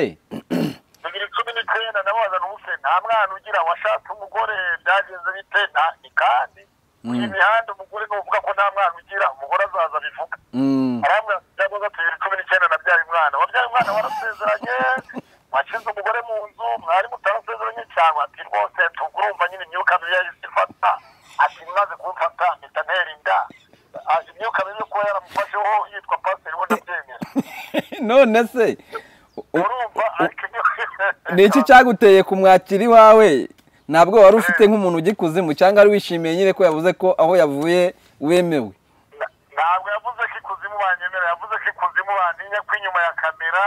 bibiri cumi n'icyenda ndamubaza n'ubuse nta mwana ugira washatse umugore byagenze bite nta ni kandi iyi mihanda umugore ni uvuga ko nta mwana ugira umugore azaza bivuga Mm, aramwa byagoza tubiri cumi n'icyenda nabyaye umwana wabyaye umwana warasezeranye washinze umugore mu nzu mwari mutarasezeranye cyangwa ati rwose tugurumva nyine imyuka mibi yahise ifata ati maze kumfata mpita ntera inda Ah, imyuka mibi yo kuba yaramufasheho yitwa pasiteri we ndabyemera none se urumva ariko imyuka- ni iki cyaguteye kumwakira iwawe ntabwo wari ufite nk'umuntu ugikuzimu cyangwa wari wishimiye nyine ko yavuze ko aho yavuye wemewe Na- ntabwo yavuze ko ikuzimu banyemera yavuze ko ikuzimu bantinya ko inyuma ya kamera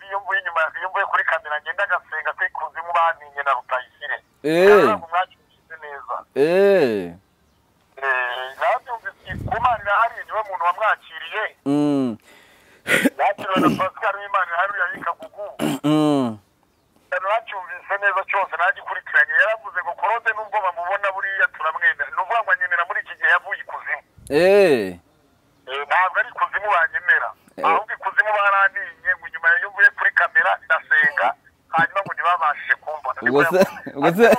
iyo mvuye inyuma ya- iyo mvuye kuri kamera ngenda agasenga ko ikuzimu bantinye na rutayisire Eh. ntabwo mwakiriye neza Eh, Eh, nabyumvise ku Imana irahari niwe muntu wamwakiriye mm, yakiriwe na pascal w'imana irahari uriya yikagugu mm, nacyumvise neza cyose nagikurikiranye yaravuze ngo korode nubwo bamubona buriya turamwemera ni ukuvuga ngo anyemera muri iki gihe yavuye ikuzimu eh, Eh, ntabwo ari ikuzimu banyemera ahubwo ikuzimu barantinye ngo inyuma yo mvuye kuri kamera ndasenga hanyuma ngo ntibabashije kumvana Ubwo se- ubwo se-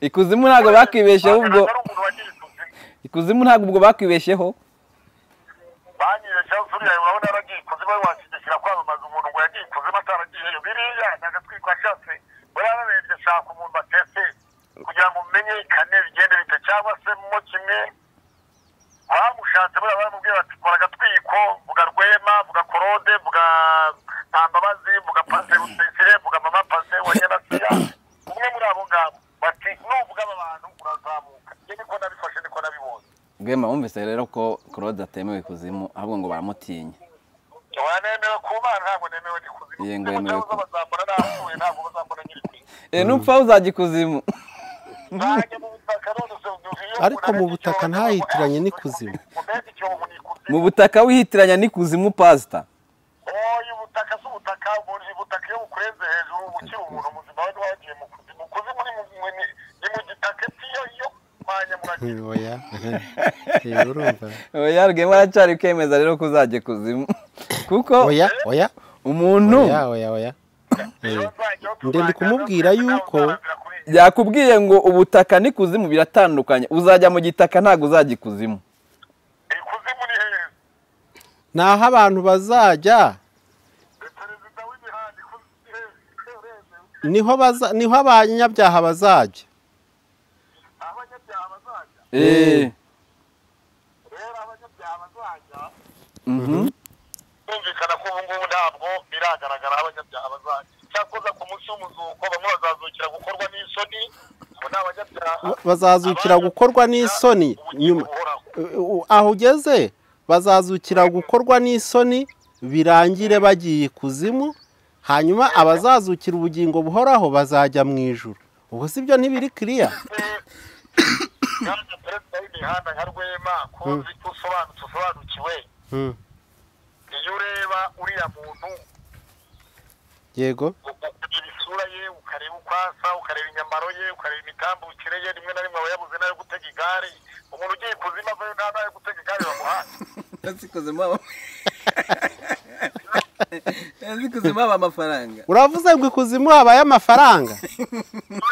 ikuzimu ntabwo bakwibeshyeho ubwo ari umuntu wagira ikuzimu ikuzimu ntabwo ubwo bakwibeshyeho banyibeshyeho suriya urabona yaragiye ikuzimu we washyigikira kwamamaza umuntu ngo yagiye ikuzimu ataragiyeyo biriya ni agatwi kashatse barababembye ashaka umuntu batese kugira ngo umenyekane bigende bite cyangwa se mo kimwe abamushatse buriya baramubwiye bati kora agatwiko vuga rwema vuga korode vuga ntambabazi vuga pase rusesire vuga mama pase wa nyarasiya umwe muri abo ngabo bati nuvuga aba bantu urazamuka njye niko nabifashe niko nabibonye rwema wumvise rero ko claude atemewe ikuzimu ahubwo ngo baramutinya wanemewe ku mana ntabwo nemewe ndi kuzimu Ye, ngo yemewe kuzimu bazambona nahuye ntabwo bazambona nyiri kuzimu Eh, nupfa uzajya ikuzimu nanjye mu butaka none se ubyuhiye Ariko mu butaka ntahitiranye n'ikuzimu. umeze icyobo ni ikuzimu mu butaka wihitiranya n'ikuzimu pasita oya ubutaka si ubutaka buri ubutaka iyo bukurenze hejuru uba ukiri umuntu muzima wari wagiye mu kuzimu kuzimu ni mu mu- ni- ni mu gitaka piyo yo mwanya muragira oya Eh, urumva oya rwema aracyari kwemeza rero ko uzajya ikuzimu kuko oya oya umuntu oya oya oya Eh, Ndende kumubwira yuko- yakubwiye ngo ubutaka n'ikuzimu biratandukanye uzajya mu gitaka ntabwo uzajya ikuzimu ikuzimu ni heza ni aho abantu bazajya perezida w'imihanda ikuzimu ni heza niho baza niho abanyabyaha bazajya abanyabyaha bazajya Eh, rero abanyabyaha bazajya mhm. kumvikana ko ubu ngubu ntabwo biragaragara aho abanyabyaha bazajya cyakoza ku munsi w'umuzuko bamwe bazazukira gukorwa n'isoni abo ni abanyabyaha bazazukira gukorwa n'isoni nyuma u- aho ugeze bazazukira gukorwa n'isoni birangire bagiye ikuzimu hanyuma abazazukira ubugingo buhoraho bazajya mu ijoro ubwo si byo ntibiri kiriya yaba perezida w'imihanda nka rwema ko uzi ko usobanutse usobanukiwe Mm, iyo ureba uriya muntu yego ukareba isura ye ukareba uko asa ukareba imyambaro ye ukareba imitambukire ye rimwe na rimwe aba yabuze n'ayo gutega igare umuntu ugiye kuzima avayo nta n'ayo gutega igare bamuhaye yazikoze mwaba yazikoze mwaba amafaranga uravuze ngo ikuzimu habaye amafaranga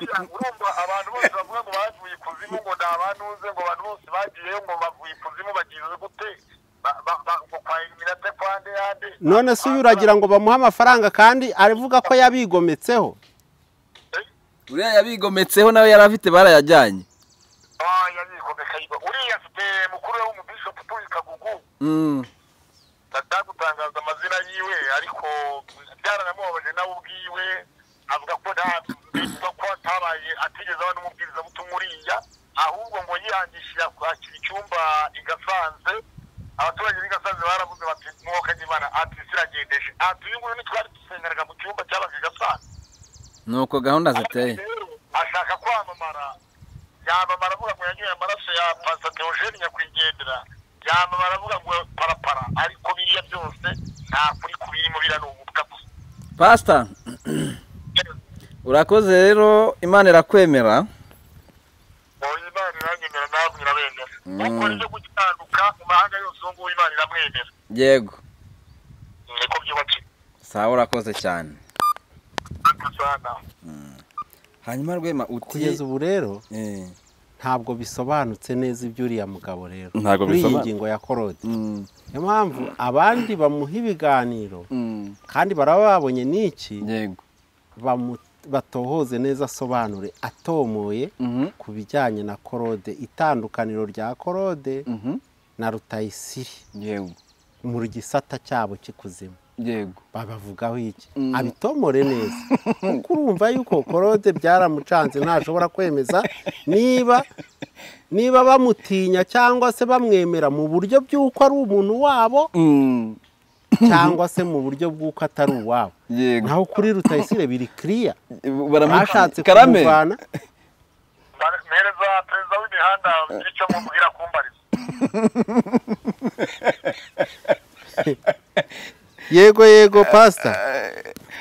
Oya, urumva abantu bose bavuga ngo bavuye ikuzimu ngo nta bantuze ngo abantu bose bagiyeyo ngo bavuye ikuzimu bagize gute Ba- ba- ba- ngo kwa iminota kwa nde yande none se uyu uragira ngo bamuhe amafaranga kandi aravuga ko yabigometseho uriya yabigometseho nawe yari afite barayajyanye oya yikomeka yiba uriya afite mukuru we w'umubishopu utuye kagugu Mm, atagutangaza amazina yiwe ariko byaranamubabaje nawe ubwiwe avuga ko nta mbivuga ko atabaye atigeze abona umubwirizabutumwa uriya ahubwo ngo yiyangishije kwakira icyumba i gasanze abaturage b'i gasanze baravuze bati mwuka nyimana ati siragendeje ati uyu nguyu ntitwari dusengeraga mu cyumba cyabaga i gasanze nuko gahunda ziteye rero ashaka kwamamara yamamara avuga ngo yanyoye amaraso ya pasa teogene nyakwigendera yamamara avuga ngo parapara ariko biriya byose nta kuri kubirimo biriya ni ububwa gusa pasita urakoze rero imana irakwemera oya imana iranyemera namwe irabemera ukora ibyo gutandukana mu mahanga yose ubu ngubu imana iramwemera yego niko byubakiwe sawa urakoze cyane akazana hanyuma rwema kugeza uti ubu rero Eh, ntabwo bisobanutse neza iby'uriya mugabo rero Ntabwo kuri iyi bisobanutse. ngingo ya korode mm, niyo mpamvu abandi bamuha ibiganiro mm, kandi baraba babonye n'iki yego bamu- batohoze neza asobanure atomoye Mhm, ku bijyanye na korode itandukaniro rya korode mhm, na rutayisiri yego mu gisata cyabo cy'ikuzimu yego babavugaho iki Mm. abitomore neza kuko urumva yuko korode byaramucanze ntashobora kwemeza niba niba bamutinya cyangwa se bamwemera mu buryo bw'uko ari umuntu wabo Mm, cyangwa se mu buryo bw'uko atari uwabo yego naho kuri rutayisire biri kiriya Baramu- bashatse karame kumuvana mpereza perezida w'imihanda icyo mubwira kumbariza yego yego pasita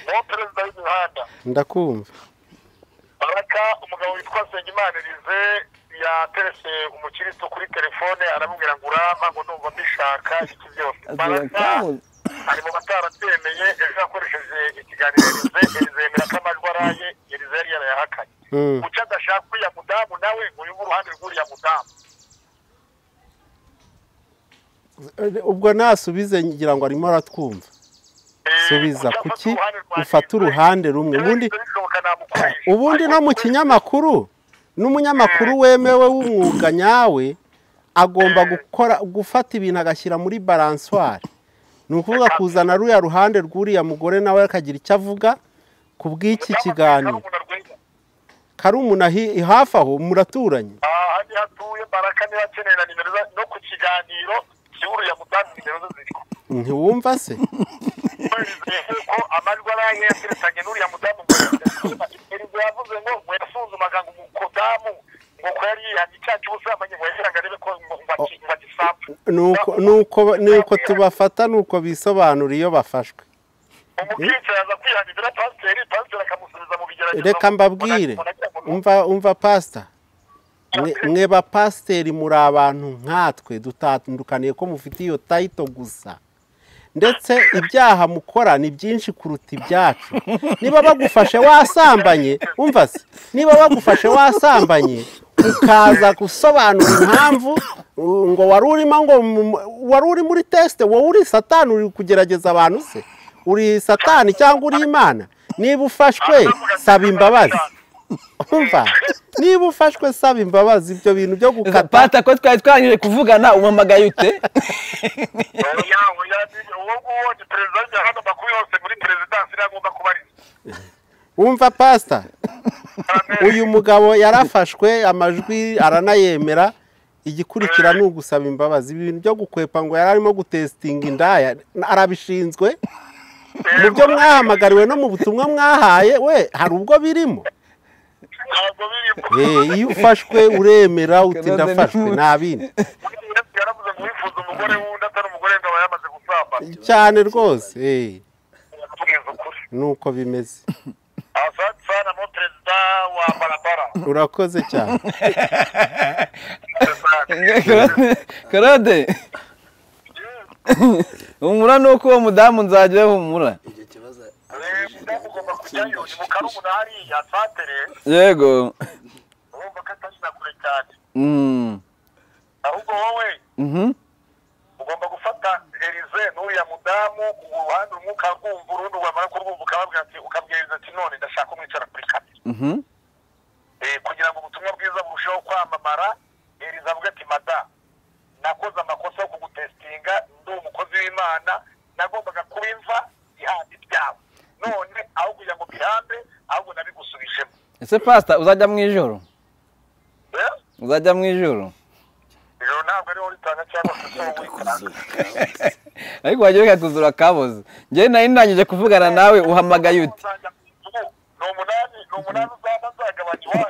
uwo perezida w'imihanda ndakumva baraka umugabo witwa Nsengimana Elize yaterese umukiristo kuri telefone aramubwira ngo urampa ngo ndumva mbishaka iki byose baraka ari mu batarabyemeye ejo yakoresheje ikiganiro Elize Elize yemera ko amajwi araye Elize yari yarayahakanye Mm. kuki adashaka uriya mudamu nawe ngo yumve uruhande rw'uriya mudamu ubwo nasubize ngira ngo arimo aratwumva Eh, subiza kuki afata kuki uruhande ufata rwa Elize? uruhande rumwe Elize ubundi bishoboka namukoresha. ubundi no mu kinyamakuru n'umunyamakuru wemewe w'umwuga nyawe agomba gukora gufata ibintu agashyira muri baranswari ni ukuvuga kuzana ruriya ruhande rw'uriya mugore nawe akagira icyo avuga ku bw'iki kiganiro Mudamu Rwema. karumuna hi- hafi aho muraturanye aha ni hatuye baraka niba akeneye na nimero za- no ku kiganiro kiburu ya mudamu nimero ze ziriho ntiwumva se ko amajwi araye yateretanye n'uriya mudamu ngo yasuzuma perezida yavuze ngo ngo yasuzumaga ngo umukodamu ngo ko yari yihanye icyaha cy'ubusambanyi ngo yashyira ngo arebe ko ngo ngo aki- ngo agisambe nuko nuko nuko tubafata nuko bisobanura iyo bafashwe umukristo yaza kwihanira pasiteri pasiteri akamusubiza mu bigeragezo reka mbabwire umva umva pasita Mwe- mwe ba pasiteri muri abantu nkatwe dutandukaniye ko mufite iyo tayito gusa ndetse ibyaha mukora ni byinshi kuruta ibyacu niba bagufashe wasambanye umva se niba bagufashe wasambanye ukaza gusobanura impamvu uh, ngo wari urimo ngo mu- wari uri muri tesite wowe uri satani uri kugerageza abantu se uri satani cyangwa uri imana niba ufashwe saba imbabazi umva niba ufashwe saba imbabazi ibyo bintu byo gukata pata ko twari twarangije kuvugana umamagaye ute oya oya uwo nguwo ni perezida w'ijya hano amakuru yose muri perezidansi niyo agomba kubariza wumva pasita Amen. uyu mugabo yarafashwe amajwi aranayemera igikurikira ni ugusaba imbabazi ibintu byo gukwepa ngo yari arimo gutesitinga indaya arabishinzwe mu byo mwahamagariwe no mu butumwa mwahaye we hari ubwo birimo ntabwo birimo Eh, iyo ufashwe uremera uti Ikibazo ni ndafashwe ubu. nta bindi Buriya yesu yaravuze ngo uwifuza umugore wundi atari umugore ngo aba yamaze gusambana cyane rwose eh, tubwiza ukuri nuko bimeze asante sana mo perezida wa barabara urakoze cyane karode humura ni uko uwo mudamu nzajyayo humura mudamu ugomba kujyayo ni mu karubuna hariya santere yego urumva ko atari na kure cyane Mm. ahubwo wowe Mhm. ugomba gufata elize n'uriya mudamu uruhande rumwe ukarwumva urundi wamara kurwumva ukababwira ati ukabwiriza ati none ndashaka umwicara kuri kane Mhm. Eh, kugira ngo ubutumwa bwiza burusheho kwamamara elize avuga ati mada nakoze amakosa yo kugutesitinga ndi umukozi w'imana nagombaga kuba imva ihandi ibyawe none aho kugira ngo bihambe ahubwo nabigusubijemo ese pasita uzajya mu ijoro Eh? uzajya mu ijoro ijoro ntabwo ariho ritanga cyangwa se se wowe wikorana ariko wajya bikakuzura kaboze njyewe nari ndangije kuvugana nawe uhamagaye ute ni umunani ni umunani uzaba nzagabanya iwanyu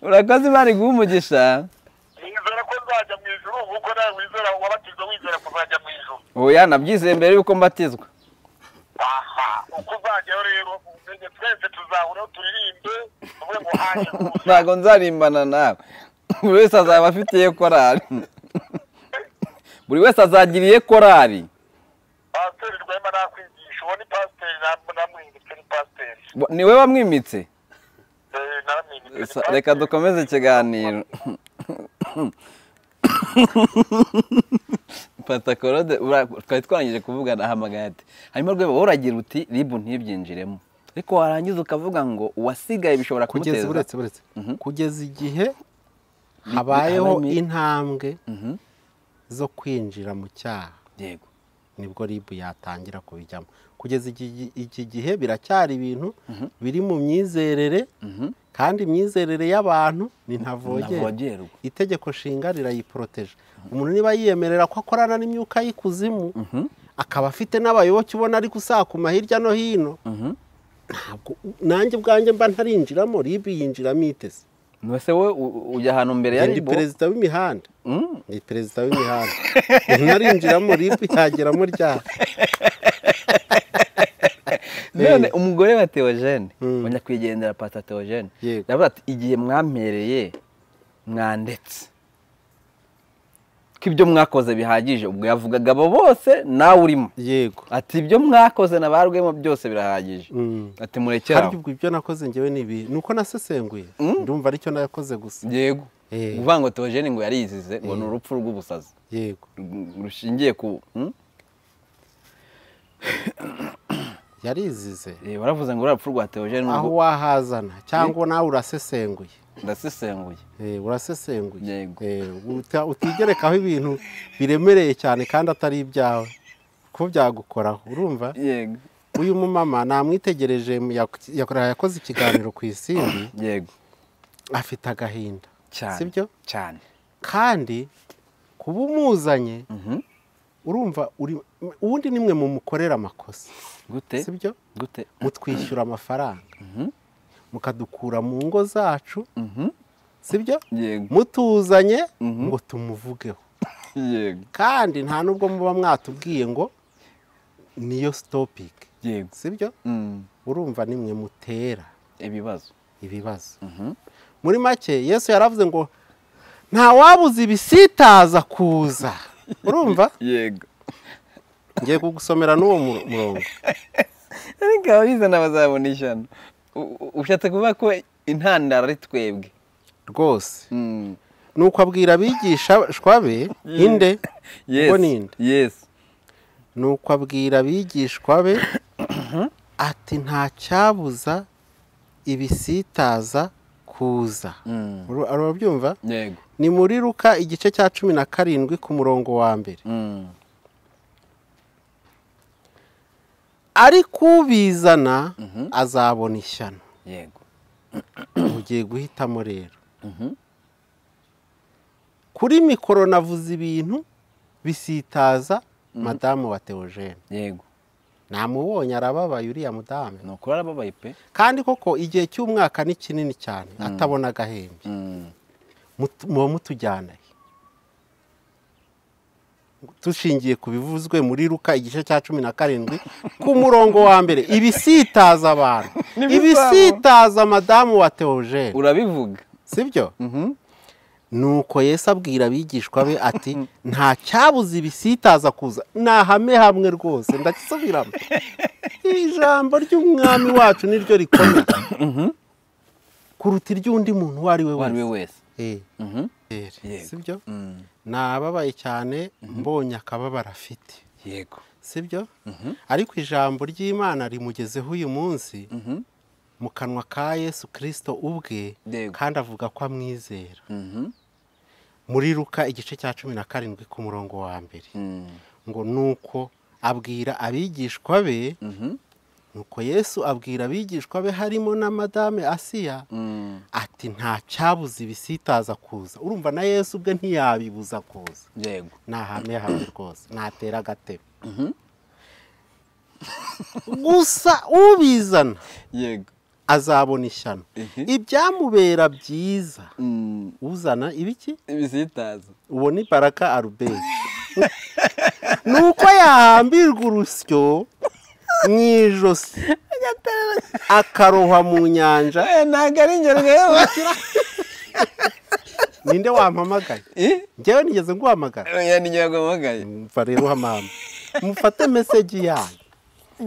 urakoze imana iguha umugisha nizera ko nzajya mu ijuru kuko nawe wizera wabatizwa wizera kuzajya mu ijuru oya nabyizeye mbere y'uko mbatizwa aha uko uzajyayo rero umenye twese tuzahuraho turirimbe tuvuge ngo hanyu ntabwo nzarimbana nawe buri wese azaba afitiye korari buri wese azagiriye korari pasiteri rwema nakwigisha uwo ni pasiteri namwimitse ni pasiteri Bo- ni we wamwimitse Eh, naramwimitse ni Sa- reka pasiteri. dukomeze ikiganiro patakorode twari twarangije kuvugana ahamagaye ati hanyuma rwego wowe uragira uti ribu ntibyinjiremo ariko warangiza ukavuga ngo uwasigaye bishobora kugeza kumuteza uretse uretse kugeza igihe habayeho bihabamo- intambwe Mhm. zo kwinjira mu cyaha yego nibwo ribu yatangira kubijyamo kugeza iki- iki gihe biracyari ibintu biri mu myizerere kandi imyizerere y'abantu ni ntavogerwa ntavogerwa itegeko nshinga rirayiporoteje umuntu niba yiyemerera ko akorana n'imyuka y'ikuzimu akaba afite n'abayoboke ubona ari gusakuma hirya no hino ntabwo nanjye ubwanjye mba ntarinjiramo ribu yinjiramo itese mbese wowe u- u- ujya ahantu mbere ya Njye ndi ribu perezida w'imihanda Mm. ni perezida w'imihanda ntarinjiramo ribu yageramo ryari none umugore wa teogene Mm. nyakwigendera pata teogene Yego. yavuze ati igihe mwampereye mwandetse ko ibyo mwakoze bihagije ubwo yavugaga abo bose nawe urimo yego ati ibyo mwakoze na ba rwema byose birahagije Mm. ati murekera harya ubwo ibyo nakoze njyewe ni ibi ni uko nasesenguye ndumva aricyo nakoze gusa yego Eh. uvuga ngo teogene ngo yarizize ngo ni urupfu rw'ubusazi yego rushingiye ku Hmm? yarizize Eh, baravuze ngo urupfu rwa teogene aho wahazana cyangwa nawe urasesenguye ndasesenguye Eh, urasesenguye Yego. Eh, uta- utigerekaho ibintu biremereye cyane kandi atari ibyawe ko byagukoraho urumva yego uyu mumama namwitegereje mu- yak- yakora- yakoze ikiganiro ku isimbi yego afite agahinda cyane sibyo cyane kandi kuba umuzanye Mhm. urumva uri- ubundi nimwe mumukorera amakosa gute sibyo gute mutwishyura amafaranga Mhm. mukadukura mu ngo zacu Mhm. sibyo yego mutuzanye Mhm. ngo tumuvugeho yego kandi nta n'ubwo muba mwatubwiye ngo niyo sitopike yego sibyo Mm. urumva nimwe mutera ibibazo ibibazo Mhm. muri make yesu yaravuze ngo nta wabuze ibisitaza kuza urumva yego ngiye kugusomera n'uwo mu- murongo ariko ababizana bazabona ishyano U- u- ushatse kuvuga ko intandaro ari twebwe rwose Mm. nuko abwira abigishwa be inde yes Ubwo ni nde? yes nuko abwira abigishwa be ati nta cyabuza ibisitaza kuza Mm. Uru- urabyumva yego ni muri ruka igice cya cumi na karindwi ku murongo wa mbere Mm. ariko ubizana azabona ishyano yego ugiye guhitamo rero Mhm. kuri mikoro navuze ibintu bisitaza madamu wa teogene yego namubonye arababaye uriya mudamu ni ukuri arababaye pe kandi koko igihe cy'umwaka ni kinini cyane atabona agahembe mut- muba mutujyana he? dushingiye ku bivuzwe muri ruka igice cya cumi na karindwi ku murongo wa mbere ibisitaza abantu ibisitaza madamu wa teogene urabivuga sibyo nuko yesu abwira abigishwa be ati nta cyabuze ibisitaza kuza ni ahame hamwe rwose ndakisubiramo ijambo ry'umwami wacu niryo rikomeye kuruta iry'undi muntu uwo ari we uwo ari we wese wese Eh, Mhm. eh, Yego. sibyo Mm. nababaye cyane mbonye akababaro afite yego sibyo ariko ijambo ry'imana rimugezeho uyu munsi Mhm. mu kanwa ka yesu kirisito ubwe Yego. kandi avuga ko amwizera Mhm. muri ruka igice cya cumi na karindwi ku murongo wa mbere Mm. ngo nuko abwira abigishwa be Mhm. nuko yesu abwira abigishwa be harimo na madame asiya Mm. ati nta cyabuze ibisitaza kuza urumva na yesu ubwe ntiyabibuza kuza yego ni ahantu hamwe rwose ntatera agatebe gusa ubizana yego azabona ishyano Mhm. ibyamubera byiza Mm. uzana ibiki ibisitaza ubona ibaraka aruberi ni uko yahambirwa urusyo mu ijosi akarohwa mu nyanja ntabwo ari ingero rero ninde wampamagaye njyewe nigeze nguhamagara oya ni nyago magaye mva rero hamama mufate meseji yanyu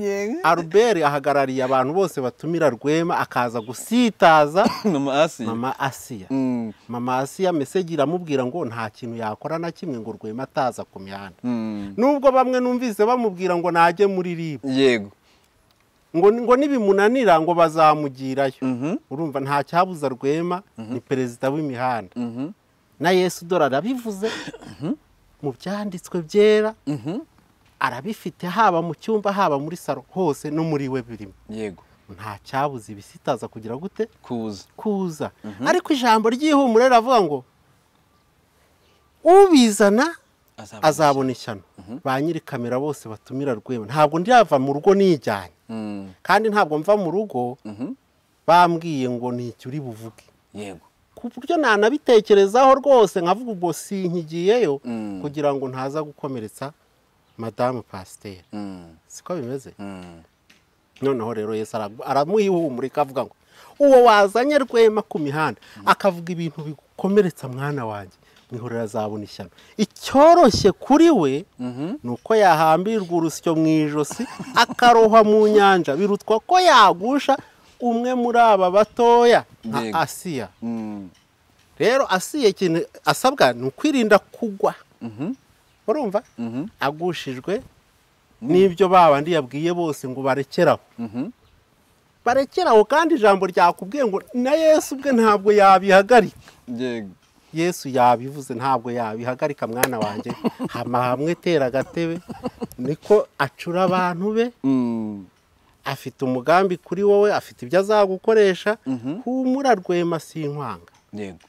yego aruberi ahagarariye abantu bose batumira rwema akaza gusitaza mama asi mama asiya Mm. mama asiya meseji iramubwira ngo nta kintu yakora na kimwe ngo rwema ataza ku mihanda Mm. nubwo bamwe numvise bamubwira ngo najye muri ribu yego ngo ngo nibimunanira ngo bazamugirayo Mhm. urumva nta cyabuza rwema ni perezida w'imihanda Mhm. na yesu dore arabivuze mu byanditswe byera Mhm. arabifite haba mu cyumba haba muri saro hose no muri we birimo yego nta cyabuza ibisitaza kugira gute kuza kuza ariko ijambo ry'ihumure riravuga ngo ubizana azabona ishyano ba nyiri kamera bose batumira rwema ntabwo ndirava mu rugo nijyanye Mm. kandi ntabwo mva mu rugo Mhm. bambwiye ngo nicyo uri buvuge yego ku buryo nanabitekerezaho rwose nkavuga ubwo sinkigiyeyo Mm. kugira ngo ntaza gukomeretsa madamu pasiteri Mm. siko bimeze Mm. noneho rero yesu ara- aramuhihumurika avuga ngo uwo wazanye rwema ku mihanda akavuga ibintu bigukomeretsa mwana wanjye mwihorera azabona ishyano icyoroshye kuri we Mhm. ni uko yahambirwa urusyo mu ijosi akarohwa mu nyanja birutwa ko yagusha umwe muri aba batoya nka Yego. asiya Mm. rero asiye ikintu asabwa ni ukwirinda kugwa Mhm. urumva Mhm. agushijwe n'ibyo babandi yabwiye bose ngo barekeraho Mhm. barekeraho kandi ijambo ryakubwiye ngo na yesu ubwe ntabwo yabihagarika yego yesu yabivuze ntabwo yabihagarika mwana wanjye hama hamwe tera agatebe niko acura abantu be Mm. afite umugambi kuri wowe afite ibyo azagukoresha Mhm. humura rwema sinkwanga yego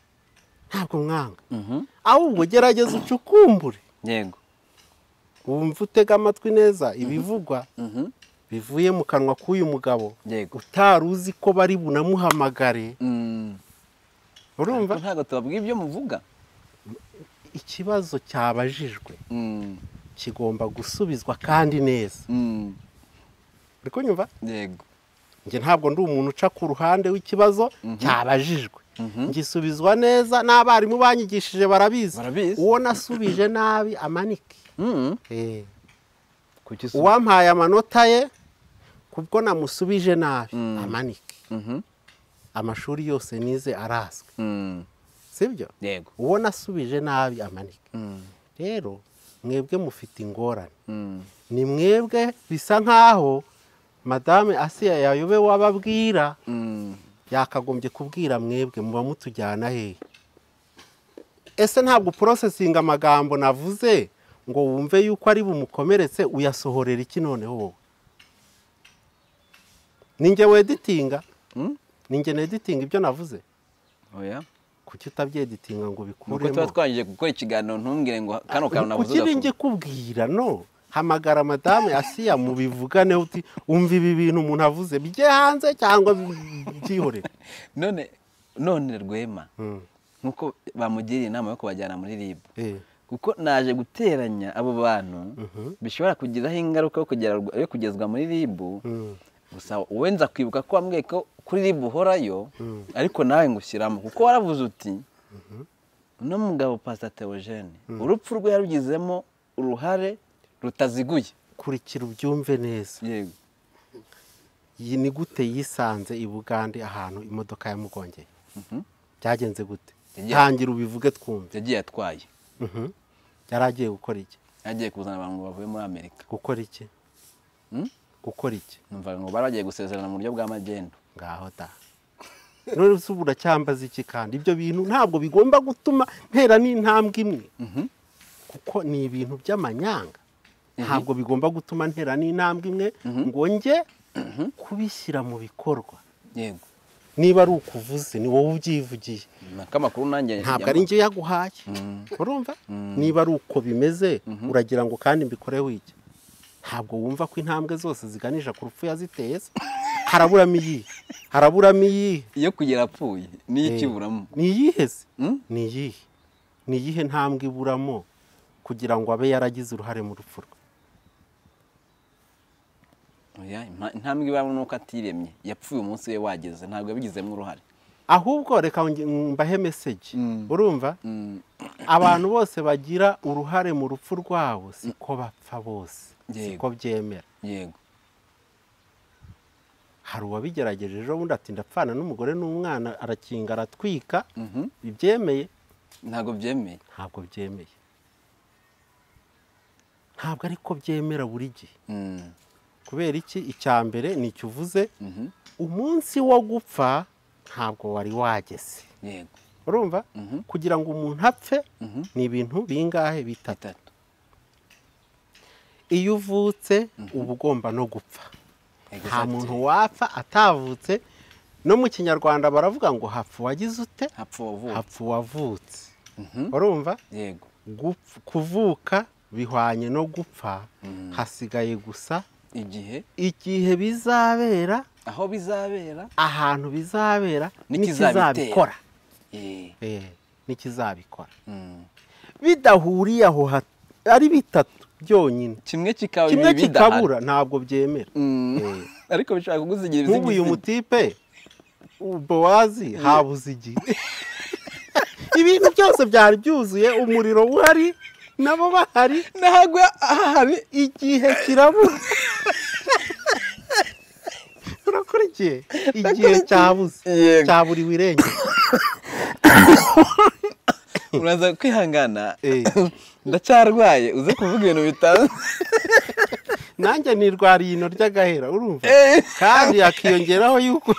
ntabwo mwanga Mhm. ahubwo gerageza ucukumbure yego wumva utega amatwi neza ibivugwa Mhm. bivuye mu kanwa k'uyu mugabo yego utari uzi ko bari bunamuhamagare Mm. Ariko urumva ntabwo tubabwira ibyo muvuga ikibazo cyabajijwe Mm. kigomba gusubizwa kandi neza Mm. uri kunyumva yego njye ntabwo ndi umuntu uca ku ruhande w'ikibazo cyabajijwe Mhm. ngisubizwa neza n'abarimu banyigishije barabizi Barabizi. uwo nasubije nabi amanike Mm. Eh, Kuki usu- uwampaye amanota ye kubwo namusubije nabi amanike Mhm. amashuri yose nize arazwi Mm. sibyo yego uwo nasubije nabi amanike Mm. rero mwebwe mufite ingorane Mm. ni mwebwe bisa nk'aho madame asiya yayobewe wababwira Mm. yakagombye kubwira mwebwe muba mutujyana hehe ese ntabwo porosesinga amagambo navuze ngo wumve yuko ari bumukomeretse uyasohorera iki noneho wowe ninjye weditinga Mm. ninjye neditinga ibyo navuze oya kuki utabyegitinga ngo nuko tuba ubikuremo twangije gukora ikiganiro ntumbwire ngo kano kantu navuze kuki ugakumva. ngikubwira no hamagara madame asiya mubivugane uti umva ibi bintu umuntu avuze bijye hanze cyangwa byihorere none none rwema nk'uko bamugiriye inama yo kubajyana muri rib kuko naje guteranya abo bantu bishobora kugiraho ingaruka yo kugera- yo kugezwa muri rib gusa wowe nza kwibuka ko wambwiye ko kuri rib uhorayo ariko nawe ngushyiramo kuko waravuze uti uno mugabo pasita teogene urupfu rwe yarugizemo uruhare rutaziguye kurikira ubyumve neza yego iyi ni gute yisanze i bugande ahantu imodoka yamugongeye byagenze gute Yagiye- tangira ubivuge twumve yagiye atwaye Mhm. yari agiye gukora iki yagiye kuzana abantu ngo bavuye muri amerika gukora iki Mm? gukora iki numva ngo bari bagiye gusezerana mu buryo bwa magendu ngaho da none se ubu uracyambaza iki kandi ibyo bintu ntabwo bigomba gutuma ntera n'intambwe imwe kuko ni ibintu by'amanyanga ntabwo bigomba gutuma ntera n'intambwe imwe ngo njye kubishyira mu bikorwa yego niba ari ukuvuze ni wowe ubyivugiye nako amakuru nanjye ntabwo ari njye yaguhaye urumva niba ari uko bimeze uragira ngo kandi mbikore wiki ntabwo wumva ko intambwe zose ziganisha ku rupfu yaziteye se? haraburamo iyihe haraburamo iyihe iyo kugera apfuye niyo ikiburamo ni iyihe se Mm? ni iyihe ni iyihe ntambwe iburamo kugira ngo abe yaragize uruhare mu rupfu rwe oya impa- intambwe ibamo ni uko atiremye yapfuye umunsi we wageze ntabwo yabigizemo uruhare ahubwo reka nge- mbahe meseji urumva Mm, abantu bose bagira uruhare mu rupfu rwabo siko bapfa bose Yego. siko byemera yego hari uwabigerageje ejo bundi ati ndapfana n'umugore n'umwana arakinga aratwika Mhm. bibyemeye ntabwo byemeye ntabwo byemeye ntabwo ariko byemera buri gihe Mm, kubera iki icya mbere ni icyo uvuze mhm. umunsi wo gupfa ntabwo wari wageze yego urumva Mhm. kugira ngo umuntu apfe Mhm. ni ibintu bingahe bitatu bitatu iyo uvutse uba ugomba no gupfa nta Exactly. muntu wapfa atavutse no mu kinyarwanda baravuga ngo hapfa uwagize ute hapfa uwavuwe hapfa uwavutse Mhm. urumva yego Gupf- kuvuka bihwanye no gupfa hasigaye gusa igihe igihe bizabera aho bizabera ahantu bizabera N'ikizabitera. n'ikizabikora Eh, Eh, n'ikizabikora mm. bidahuriye aho ha- ari bitatu byonyine kimwe kikaba kimwe bibiri bidahari. kikabura ntabwo byemera Mm. Eh. ariko bishobora kugusigira nk'ubu uyu ibizigizi mutipe bowazi habuze igihe ibintu byose byari byuzuye umuriro uhari nabo bahari ntabwo ahari igihe kirabura urakurikiye igihe cyabuze Yego. cyaburiwe irengero uraza kwihangana Eh. ndacyarwaye uze kuvuga ibintu bitanzwe nanjye nirwariye ino ry'agahera urumva kandi hakiyongeraho yuko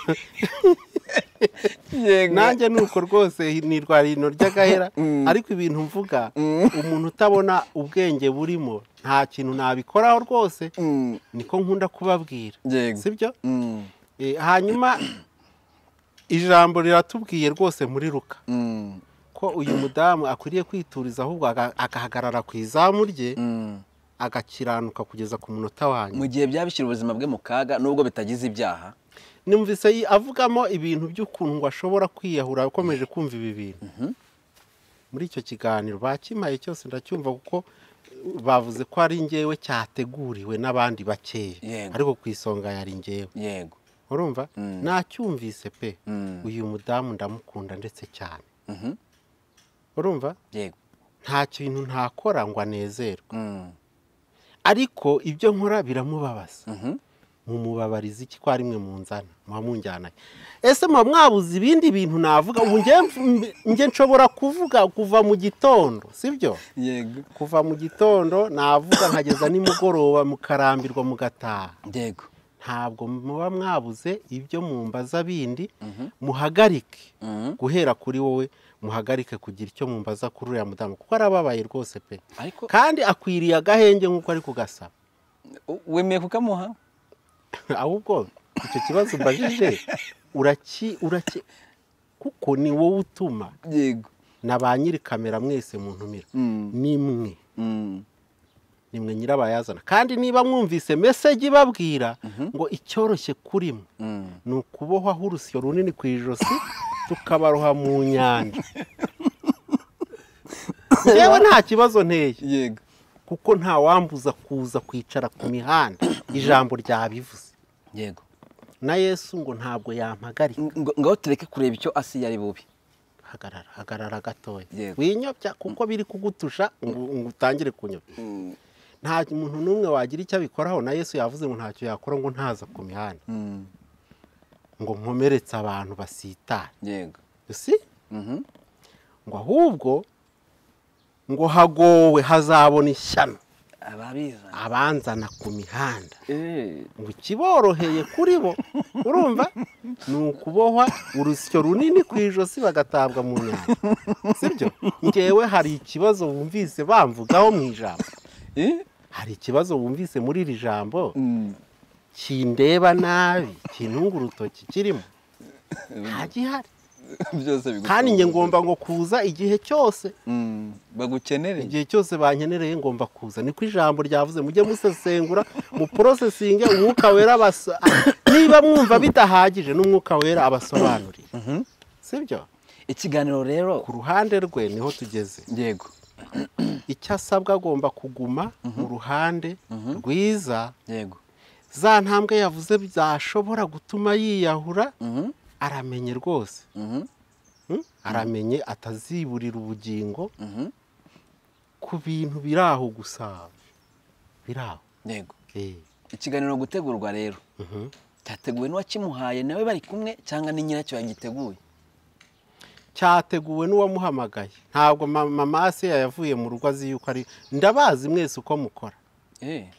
yego nanjye ni uko rwose nirwariye ino ry'agahera Mm. ariko ibintu mvuga umuntu utabona ubwenge burimo nta kintu nabikoraho rwose Mm, niko nkunda kubabwira yego sibyo Mm, Eh, hanyuma ijambo riratubwiye rwose muri ruka mm, ko uyu mudamu akwiriye kwituriza ahubwo aga- agahagarara ku izamu rye mm. agakiranuka kugeza ku munota mu wanyu gihe byabishyira ubuzima bwe mu kaga nubwo bitagize ibyaha numvise yi- avugamo ibintu by'ukuntu ngo ashobora kwiyahura akomeje kumva ibi bintu muri icyo kiganiro bakimpaye cyose ndacyumva kuko uh, bavuze ko ari njyewe cyateguriwe n'abandi bakeya Yego. ariko ku isonga yari njyewe yego urumva Mm. nacyumvise pe Mm. uyu mudamu ndamukunda ndetse cyane Mhm, urumva yego nta kintu ntakora ngo anezerwe Mm, ariko ibyo nkora biramubabaza mhm. mumubabariza iki ko ari mwe munzana muba munjyanaye ese muba mwabuze ibindi bintu navuga ubu njye mf- njye nshobora kuvuga kuva mu gitondo sibyo yego kuva mu gitondo navuga nkageza nimugoroba mukarambirwa mugataha yego ntabwo muba mwabuze ibyo mumbaza bindi muhagarike Mhm. guhera kuri wowe muhagarike kugira icyo mumbaza kuri uriya mudamu kuko arababaye rwose pe ariko kandi akwiriye agahenge nk'uko ari kugasaba u- wemeye kukamuha ahubwo icyo kibazo umbajije uraki uraki kuko ni wowe utuma yego na ba nyiri kamera mwese muntumira Mm. ni mwe Mm. ni mwe nyirabayazana kandi niba mwumvise meseji ibabwira ngo icyoroshye kuri mwe Mm. ni ukubohwaho urusyo runini ku ijosi tukabaroha mu nyanja yewe nta kibazo nteye yego kuko nta wambuza kuza kwicara ku mihanda ijambo ryabivuze yego na yesu ngo ntabwo yampagarika Ng- ngo- ngaho tureke kureba icyo asi yari bubi hagarara hagarara gatoya Yego. winyobya kuko biri kugutusha ngo ngo utangire kunyobya nta muntu n'umwe wagira icyo abikoraho na yesu yavuze ngo ntacyo yakora ngo ntaza ku mihanda Mm. ngo nkomeretse abantu basitara yego si Mhm. ngo ahubwo ngo hagowe hazabona ishyano ababiza abanzana ku mihanda Eh. ngo ikiboroheye kuri bo urumva ni ukubohwa urusyo runini ku ijosi bagatabwa mu nyanja sibyo ngewe hari ikibazo wumvise bamvugaho mu ijambo Eh? hari ikibazo wumvise muri iri jambo Mm. kindeba nabi kintunga urutoki kirimo nta gihari byose bigutunguye. kandi njye ngomba ngo kuza igihe cyose Mm. bagukenere igihe cyose bankenereye ngomba kuza niko ijambo ryavuze mujye musesengura muporosesinge umwuka wera abasa- niba mwumva bidahagije n'umwuka wera abasobanurire sibyo ikiganiro rero ku ruhande rwe niho tugeze yego icyo asabwa agomba kuguma mu ruhande rwiza yego za ntambwe yavuze zashobora gutuma yiyahura Mhm. aramenye rwose Mhm. Mm? aramenye ataziburira ubugingo Mhm. ku bintu biri aho gusa biri aho yego Eh. ikiganiro gutegurwa rero Mhm. cyateguwe n'uwakimuhaye nawe bari kumwe cyangwa ni nyiracyo yagiteguye cyateguwe n'uwamuhamagaye ntabwo ma- mama asiya yavuye mu rugo azi yuko ari ndabazi mwese uko mukora Eh.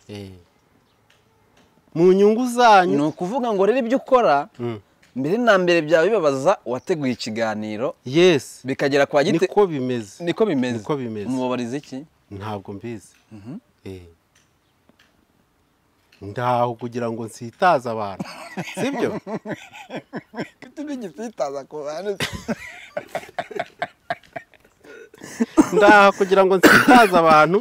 mu nyungu ni zanyu ukuvuga ngo rero ibyo ukora Mm. mbere na mbere byaba bibabaza uwateguye ikiganiro yes bikagera kwa gite niko bimeze niko bimeze Niko bimeze. umubabariza iki ntabwo mbizi Eh. ndaho kugira ngo nsitaze abantu sibyo tuba igisitaza ku bantu ndaha kugira ngo nsitaze abantu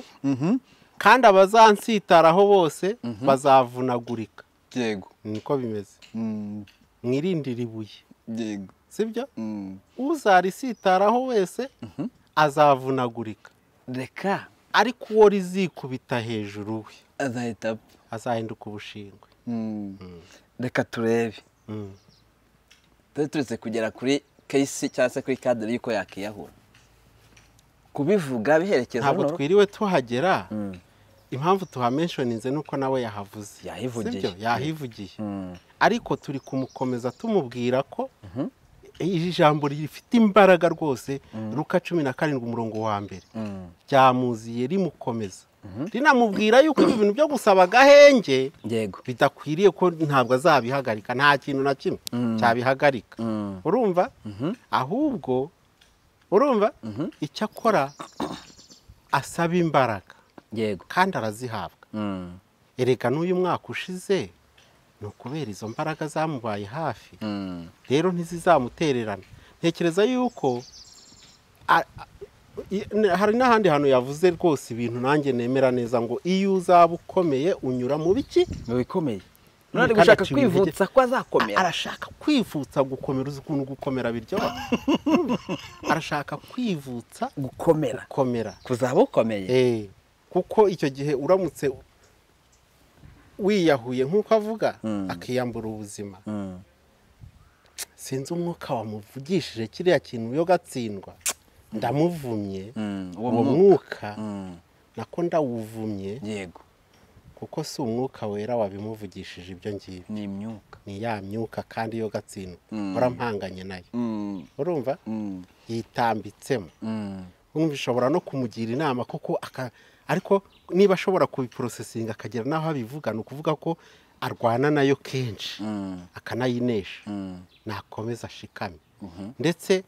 kandi abazansitaraho bose bazavunagurika yego niko bimeze Mm, mwirindire ibuye yego sibyo Mm. uzarisitaraho wese azavunagurika reka ariko uwo rizikubita hejuru we azahita apfa azahinduka ubushingwe Mm. reka turebe Mm. turi turetse kugera kuri kesi cyangwa se kuri kadere y'uko yakiyahura kubivuga biherekeza ntabwo buno- twiriwe tuhagera impamvu tuhamenshoninze ni uko nawe yahavuze Yahivugiye. Sibyo? yahivugiye Mm. ariko turi kumukomeza tumubwira ko iri jambo rifite imbaraga rwose ruka cumi na karindwi umurongo wa mbere Mm. ryamuziye rimukomeza rinamubwira yuko ibi bintu byo gusaba agahenge yego bidakwiriye ko ntabwo azabihagarika nta kintu na kimwe cyabihagarika Mm. urumva ahubwo urumva icyo akora asaba imbaraga yego kandi arazihabwa Mm. erega n'uyu mwaka ushize ni ukubera izo mbaraga zamubaye hafi Mm. rero ntizizamutererana ntekereza yuko a- a- i- n- hari n'ahandi hantu yavuze rwose ibintu nanjye nemera neza ngo iyo uzaba ukomeye unyura mu biki mu bikomeye none ari Kandi gushaka aciye kwivutsa ko azakomera arashaka kwivutsa gukomera uzi ukuntu gukomera biryoha arashaka kwivutsa gukomera gukomera kuzaba ukomeye Eh, kuko icyo gihe uramutse wiyahuye nk'uko avuga akiyambura ubuzima Mm. sinzi umwuka wamuvugishije kiriya kintu yo gatsindwa ndamuvumye Mm, uwo uwo mwuka. mwuka Mm. nako ndawuvumye yego kuko si umwuka wera wabimuvugishije ibyo ngibyo ni imyuka ni ya myuka kandi yo gatsindwa Mm. mpanganye nayo Mm. urumva Mm. yitambitsemo Mm. umva ishobora no kumugira inama kuko aka- ariko niba ashobora kubiporosesinga akagera n'aho abivuga ni ukuvuga ko arwana nayo kenshi Mm. akanayinesha Mm. nakomeza ashikame Mhm. ndetse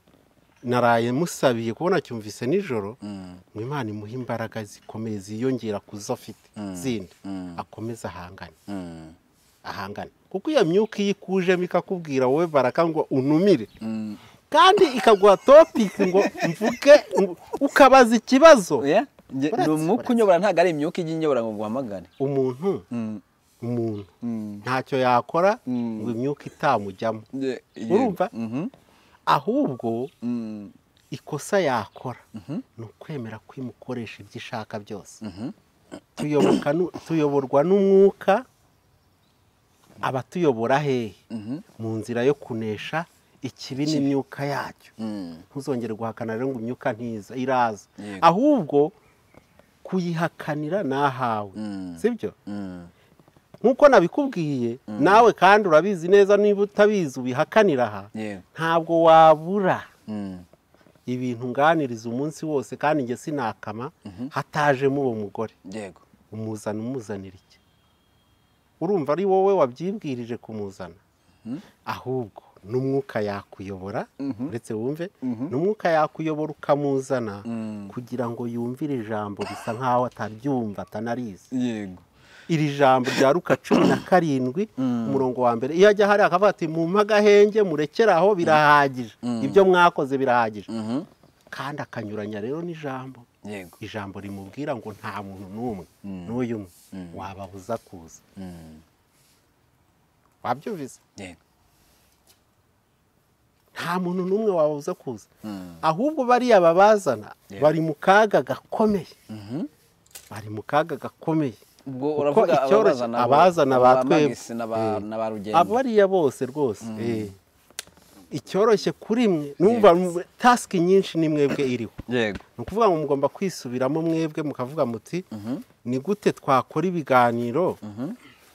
naraye musabiye kubona cyumvise nijoro Mm. ngo imana imuhe imbaraga zikomeye ziyongera ku zo afite zindi Mm. akomeza ahangane Mm. ahangane kuko iyo myuka iyo ikujemo ikakubwira wowe baraka ngo unumire Mm. kandi ikaguha topiki ngo mvuge ukabaza ikibazo oya nge- ni umwuka unyobora ntabwo ari imyuka ijya inyobora ngo guhamagare umuntu umuntu ntacyo yakora ngo imyuka itamujyamo Urumva? ahubwo ikosa yakora ni ukwemera ko imukoresha ibyo ishaka byose tuyoboka nu- tuyoborwa n'umwuka abatuyobora hehe mu nzira yo kunesha ikibi n'imyuka yacyo ntuzongere guhakana rero ngo imyuka ntiza iraza Yego. ahubwo kuyihakanira nahawe Mm. sibyo nk'uko nabikubwiye nawe kandi urabizi neza niba utabizi ubihakanira aha Yewe. ntabwo wabura ibintu nganiriza umunsi wose kandi njye sinakama hatajemo uwo mugore yego umuzana umuzanira iki urumva ari wowe wabyibwirije kumuzana ahubwo n'umwuka yakuyobora uretse wumve n'umwuka yakuyobora ukamuzana kugira ngo yumvire ijambo bisa nk'aho ataryumva atanarizi yego iri jambo rya ruka cumi na karindwi umurongo wa mbere iyo ajya hariya akavuga ati mumpe agahenge murekere aho birahagije ibyo mwakoze birahagije Mhm. kandi akanyuranya rero n'ijambo yego ijambo rimubwira ngo nta muntu n'umwe n'uyu umwe wababuza kuza wabyumvise yego nta muntu n'umwe wabuza kuza ahubwo bariya babazana bari mu kaga gakomeye bari mu kaga gakomeye ubwo Kuko uravuga icyoroshye- abazana bo- abazana ba ba twebwe. Magisi na ba- Eh. na ba rugendo abariya bose rwose eh. icyoroshye kuri mwe numva mu- tasiki nyinshi ni mwebwe iriho yego ni ukuvuga ngo mugomba kwisubiramo mwebwe mukavuga muti ni gute twakora ibiganiro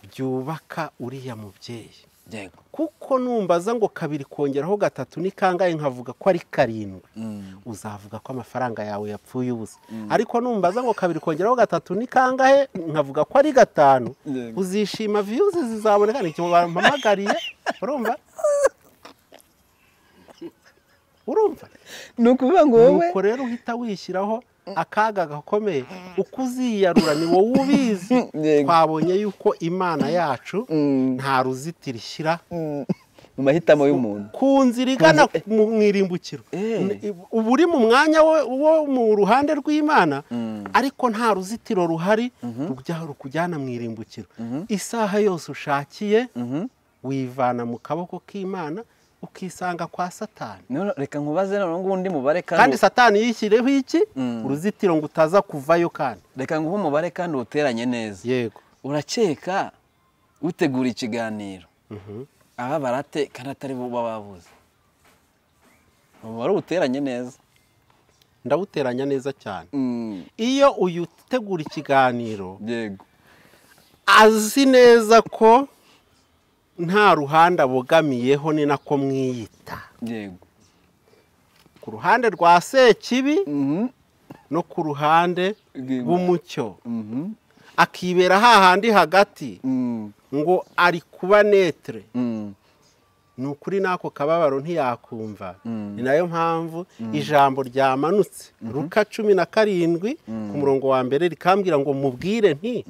byubaka uriya mubyeyi yego kuko numbaza ngo kabiri kongeraho gatatu ni kangahe nkavuga ko ari karindwi uzavuga ko amafaranga yawe yapfuye ubusa ariko numbaza ngo kabiri kongeraho gatatu ni kangahe nkavuga ko ari gatanu Yego. uzishima viyuzi zizaboneka ni ikintu bampamagariye urumva urumva ni ukuvuga ngo wowe nuko rero uhita wishyiraho akaga gakomeye uko uziyarura ni wowe ubizi Yego. twabonye yuko imana yacu Mm. nta ruzitiro ishyira mu mahitamo y'umuntu ku nzira igana mu mu irimbukiro Eh. N- i- uba uri mu mwanya wo wo mu ruhande rw'imana ariko nta ruzitiro ruhari rujya rukujyana mu irimbukiro isaha yose ushakiye wivana mu kaboko k'imana ukisanga kwa satani None reka nkubaze noneho ngo undi mubare kandi kandi satani yishyireho iki uruzitiro ngo utaza kuvayo kandi reka nguhe umubare kandi uwuteranye neza yego urakeka utegura ikiganiro aba barate kandi atari bo baba babuze umubare uwuteranye neza ndawuteranya neza cyane Mm, iyo uyu utegura ikiganiro yego azi neza ko nta ruhande abogamiyeho ni nako mwiyita yego ku ruhande rwa sekibi Mhm, no ku ruhande Rw'Imana. rw'umucyo mhm, akibera hahandi hagati mm, ngo ari kuba netere mm, ni ukuri n'ako kababaro ntiyakumva ni nayo mpamvu ijambo ryamanutse ruka cumi na karindwi ku murongo wa mbere rikambwira ngo mubwire nti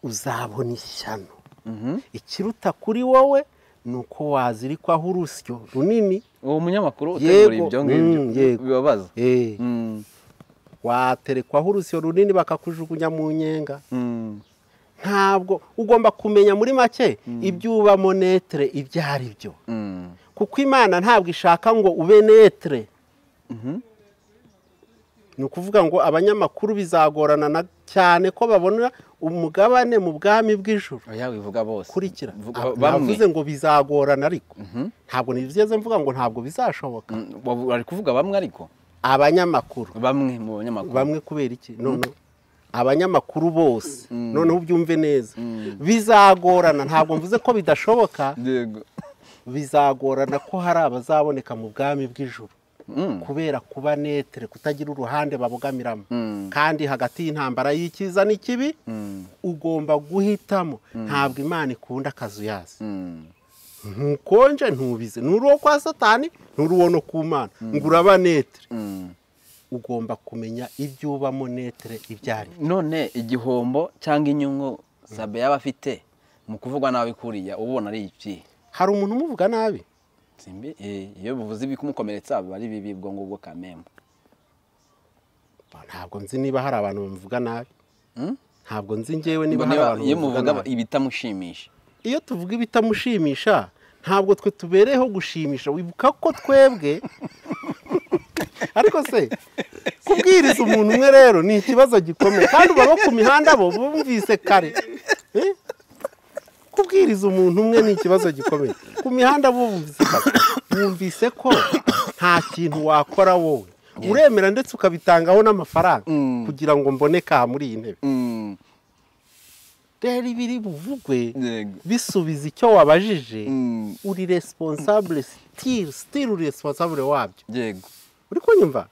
uzabona ishyano ikiruta kuri wowe ni uko wazirikwaho urusyo runini uwo munyamakuru utegura Yego, ibyo ngibyo mm, yego. bibabaza Eh, Mm, waterekwaho urusyo runini bakakujugunya mu nyenga mm, ntabwo ugomba kumenya muri make ibyo ubamo netere ibyo ari byo mm, kuko imana ntabwo ishaka ngo ube netere ni ukuvuga ngo abanyamakuru bizagorana na cyane ko babona umugabane mu bwami bw'ijoro oya wivuga bose kurikira Vuga- Aba- bamwe navuze ngo bizagorana ariko ntabwo nigeze mvuga ngo ntabwo bizashoboka Mm, wavu- ari kuvuga bamwe ariko abanyamakuru bamwe mu banyamakuru bamwe kubera iki none abanyamakuru bose noneho ubyumve neza bizagorana ntabwo mvuze ko bidashoboka yego bizagorana ko hari abazaboneka mu bwami bw'ijoro Mm, kubera kuba netere kutagira uruhande babogamiramo Mm. kandi hagati y'intambara y'ikiza n'ikibi ugomba guhitamo ntabwo imana ikunda akazu yazi mm, ntukonje ntubize nturi uwo kwa satani nturi uwo no ku mana ngo uraba netere mm. ugomba kumenya ibyo ubamo netere ibyo ari byo. none igihombo cyangwa inyungu sabe yaba afite mu kuvugwa nabi kuriya ubona ari iki hari umuntu umuvuga nabi simbi iyo bivuze ibikumukomeretsa biba ari bibi ubwo ngubwo kamembo ntabwo nzi niba hari abantu bamuvuga nabi Hmm? ntabwo nzi ngewe niba hari Niba- abantu iyo bamuvuga muvuga nabi ibitamushimisha iyo tuvuga ibitamushimisha ntabwo twe tubereyeho gushimisha wibuka ko twebwe ariko se kubwiriza umuntu umwe rero ni ikibazo gikomeye kandi uba bo ku mihanda bo bumvise kare Eh? kubwiriza umuntu umwe ni ikibazo gikomeye ku mihanda bo bumvise kare bumvise ko nta kintu wakora wowe uremera ndetse ukabitangaho n'amafaranga kugira ngo mboneka aha muri iyi ntebe Mm, rero ibiri buvugwe yego. bisubiza icyo wabajije Mm, uri responsable still still uri responsable wabyo yego uri kunyumva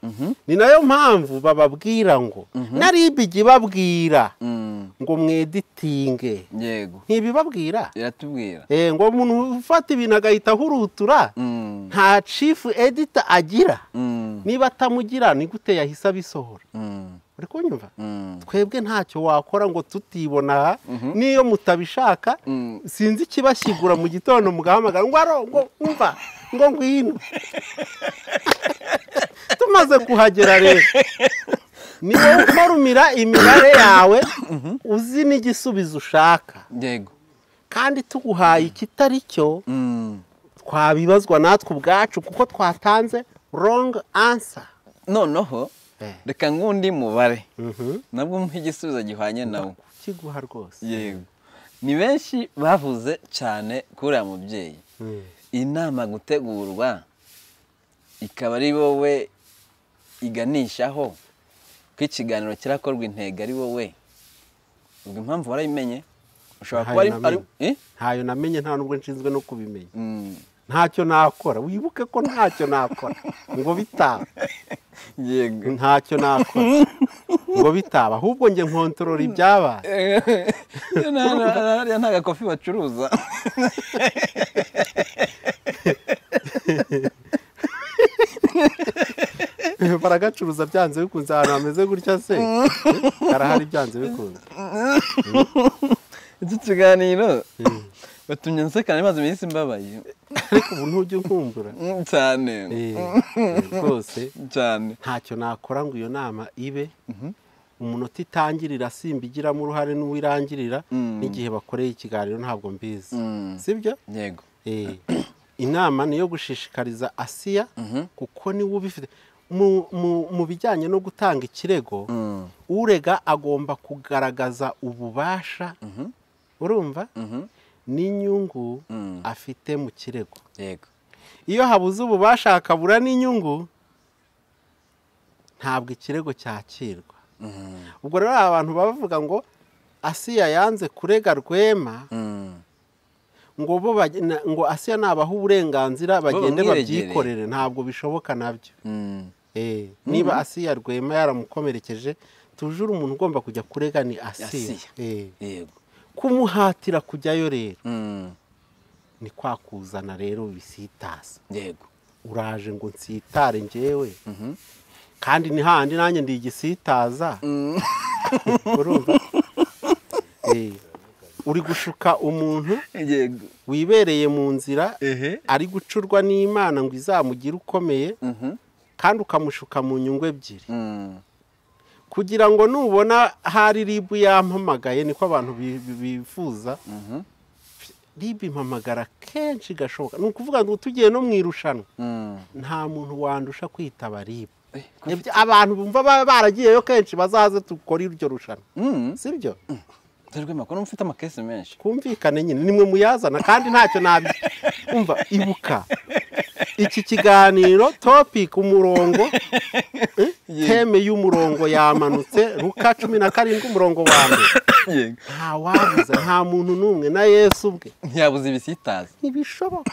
ni nayo mpamvu bababwira ngo narib igibabwira Mm, ngo mweditinge yego ntibibabwira iratubwira Eh, ngo umuntu ufata ibintu agahita ahurutura Mm, nta chief editor agira mm, niba atamugira ni gute yahise abisohora mm, uri kunyumva mm. twebwe ntacyo wakora ngo tutibona aha n'iyo mutabishaka Mm. sinzi ikibashyigura mu gitondo mugahamagara ngo aro ngo umva ngo ngwino tumaze kuhagera rero ni wowe umarumira imibare yawe uzi n'igisubizo ushaka yego kandi tuguhaye ikitari cyo Mm. twabibazwa natwe ubwacu kuko twatanze wrong answer noneho Eh. reka nk'undi mubare Mhm. nabwo mpa igisubizo gihwanye nawo kiguha rwose yego ni benshi bavuze cyane kuri uriya mubyeyi Mm. inama gutegurwa ikaba ari wowe iganishaho ko ikiganiro kirakorwa intego ari wowe ubwo impamvu warayimenye ushobora kuba ari Ntayo ari- eh? ntayo namenye nta nubwo nshinzwe no kubimenya Mm, ntacyo nakora wibuke ko ntacyo nakora ngo bitaba yego ntacyo nakora ngo bitaba ahubwo njye nkontorora ibyabaye Iyo nta- nta- nta- hariya nta gakofi bacuruza baragacuruza byanze bikunze ahantu hameze gutya se karahari byanze bikunze iki kiganiro batumye nsekana maze iminsi mbabaye ariko ubu ntujya unkumbura Mm, cyane Eh, rwose cyane ntacyo nakora ngo iyo nama ibe umunota itangirira simba igiramo uruhare n'uwo irangirira Mm. n'igihe bakoreye ikiganiro ntabwo mbizi Mm. sibyo yego Eh, inama ni iyo gushishikariza asiya kuko niwe ubifite mu, mu, mu bijyanye no gutanga ikirego Mm. urega agomba kugaragaza ububasha urumva Mhm. n'inyungu Mm. afite mu kirego yego iyo habuze ububasha hakabura n'inyungu ntabwo ikirego cyakirwa Mm. ubwo rero hari abantu baba bavuga ngo asiya yanze kurega rwema Mm. ngo bo bage- na- ngo asiya nabaha uburenganzira bagende bamwiregere. babyikorere ntabwo bishoboka nabyo Mm. Eh, niba asiya rwema yaramukomerekeje tujure umuntu ugomba kujya kurega ni asiya Asiya. Eh, yego kumuhatira kujyayo rero Mm. ni kwa kuzana rero bisitasa yego uraje ngo nsitare njyewe Mhm. kandi ni handi nanjye ndi igisitaza urumva Eh, uri gushuka umuntu yego wibereye mu nzira ehe ari gucurwa n'imana ngo izamugire ukomeye Mhm. kandi ukamushuka mu nyungu ebyiri Mm. kugira ngo nubona hari ribu yampamagaye niko abantu bi- bi- bifuza Mhm. ribu impamagara kenshi gashoboka ni ukuvuga ngo tugiye no mu irushanwa Mm. nta muntu wandusha kwitaba ribu Eh, Ibyo abantu bumva ba- baragiyeyo kenshi bazaze dukore iryo rushanwa Mm. si byo dore rwema ko n'ufite amakesi menshi twumvikane nyine nimwe muyazana kandi ntacyo nabi umva ibuka iki kiganiro topic umurongo eh, teme y'umurongo yamanutse ruka cumi na karindwi umurongo wa mbere yego nta wabuza nta muntu n'umwe na yesu ubwe ntiyabuze ibisitaza ntibishoboka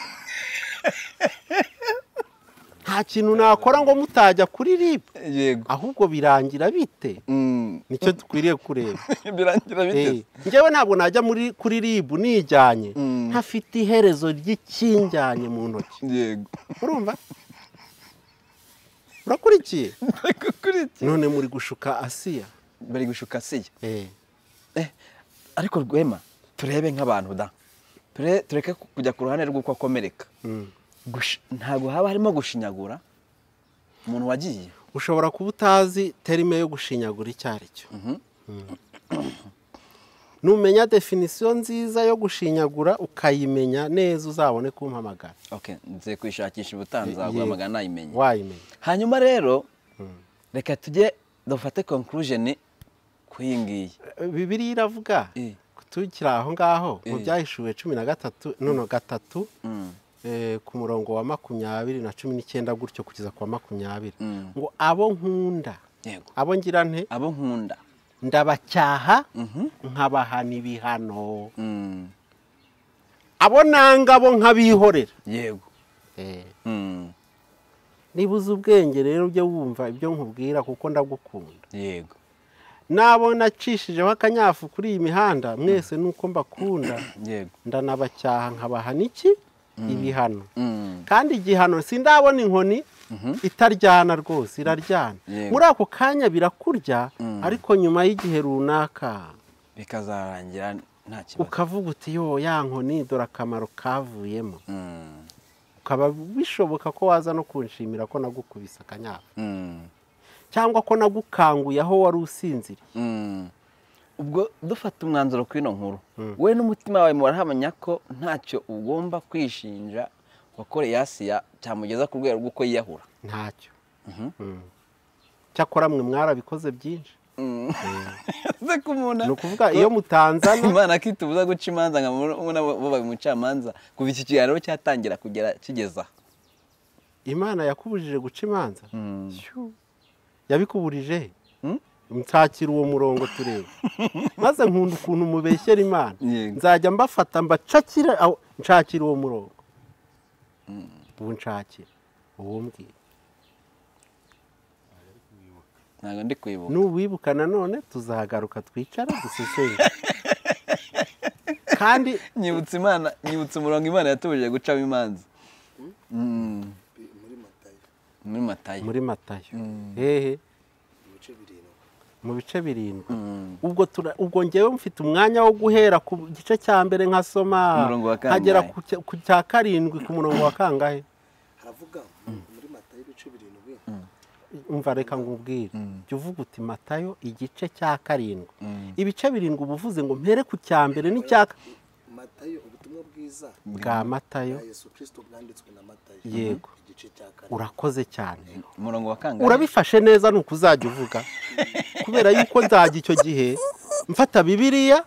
nta kintu nakora ngo mutajya kuri rib yego ahubwo birangira bite Mm. nicyo dukwiriye kureba birangira biteze Eh, njyewe ntabwo najya muri kuri ribu nijyanye Mm. ntafite iherezo ry'ikinjyanye mu ntoki yego urumva urakurikiye Ariko kuri iki? none muri gushuka asiya bari gushuka siya Eh, Eh, ariko rwema turebe nk'abantu da Ture- tureke ku- kujya ku ruhande rw'uko akomereka mm. ntabwo haba harimo gushinyagura umuntu wagiye ushobora kuba utazi terime yo gushinyagura icyo ari cyo numenya definisiyo nziza yo gushinyagura ukayimenya neza uzabone kumpamagara oke nze kwishakisha ubutanzaguhamagara nayimenya wayimenya hanyuma rero reka tujye dufate conclusion ku iyi ngiyi bibiri iravuga Eh. tukiri aho ngaho mu Eh. byahishuwe cumi na gatatu nono gatatu Mm, eh, ku murongo wa makumyabiri na cumi n'icyenda gutyo kugeza ku wa makumyabiri Mm. ngo abo nkunda yego abo ngira nte abo nkunda ndabacyaha Mhm. nkabahana ibihano Mm, abo nanga bo nkabihorera yego Eh. Mm, niba uzi ubwenge rero ujye wumva ibyo nkubwira kuko ndagukunda yego nabo nacishijeho akanyafu kuri iyi mihanda mwese nuko mbakunda yego ndanabacyaha nkabahana iki ibihano Mm, kandi igihano sindabona inkoni itaryana rwose iraryana Yego. muri ako kanya birakurya Mm. ariko nyuma y'igihe runaka bikazarangira nta kibazo ukavuga uti yo ya nkoni dore akamaro kavuyemo Mm, ukaba bishoboka ko waza no kunshimira ko nagukubise akanyafu mm, cyangwa ko nagukanguye aho wari usinziriye mm. ubwo dufata umwanzuro ku ino nkuru Mm. we n'umutima wawe murahamanya ko ntacyo ugomba kwishinja wakoreye asiya cyamugeza ku rwego rw'uko yiyahura ntacyo Mhm. Mm. cyakora mwe mwarabikoze byinshi ze kumuna ni ukuvuga iyo mutanzana imana kitubuza guca imanza nka babaye umucamanza kuva iki kiganiro cyatangira kugera kigeza aha. imana yakubujije guca imanza Mm. Shoo. yabikuburije he? Mm? nshakira uwo murongo turebe maze nkunda ukuntu mubeshyera imana Yego. nzajya mbafata mbacakira aho- nshakira uwo murongo ubu nshakira uwo mbwira ntabwo ndi kwibuka nuwibuka nanone tuzahagaruka twicara duseseye kandi nyibutsa imana nyibutsa umurongo imana yatubujije gucamo imanza Mm. muri matayo muri matayo hehe mu bice birindwi Mm. ubwo tura- ubwo ngewe mfite umwanya wo guhera ku gice cya mbere nkasoma Umurongo wa kangahe? nkagera ku cya- ku cya karindwi ku murongo wa kangahe haravuga muri mata y'ibice birindwi umva reka ngubwire jya uvuga uti matayo igice cya karindwi ibice birindwi uba uvuze ngo mpere ku cya mbere n'icya ka- matayo ubutumwa bwiza bwa matayo bwa yesu kirisito bwanditswe na matayo Yego. igice cya kane urakoze cyane umurongo wa kangahe urabifashe neza ni uko uzajya uvuga kubera yuko nzajya icyo gihe mfata bibiliya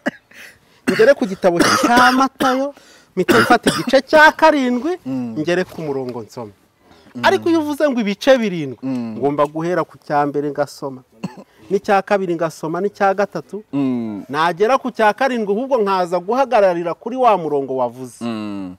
ngere ku gitabo cya matayo mpita mfata igice cya karindwi ngere ku murongo nsoma ariko iyo uvuze ngo ibice birindwi ngomba guhera ku cya mbere ngasoma n'icya kabiri ngasoma n'icya gatatu Mm. nagera ku cya karindwi ahubwo nkaza guhagararira kuri wa murongo wavuze Mm.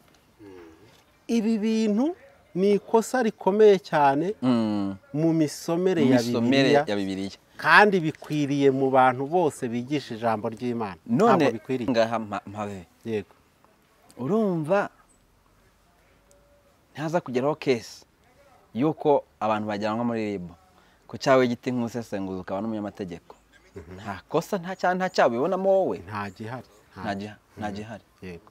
ibi bintu ni ikosa rikomeye cyane Mm. mu misomere ya imisomere bibiliya ya bibiliya kandi bikwiriye mu bantu bose bigisha ijambo ry'imana none ntabwo bikwiriye ngaha mpa- mpave yego urumva ntaza kugeraho kesi y'uko abantu bajyanwa muri ribu ku cyawe giti nk'umusesenguzi ukaba n'umunyamategeko nta kosa nta cyaha nta cyaha ubibonamo wowe nta gihari nta giha- nta gihari yego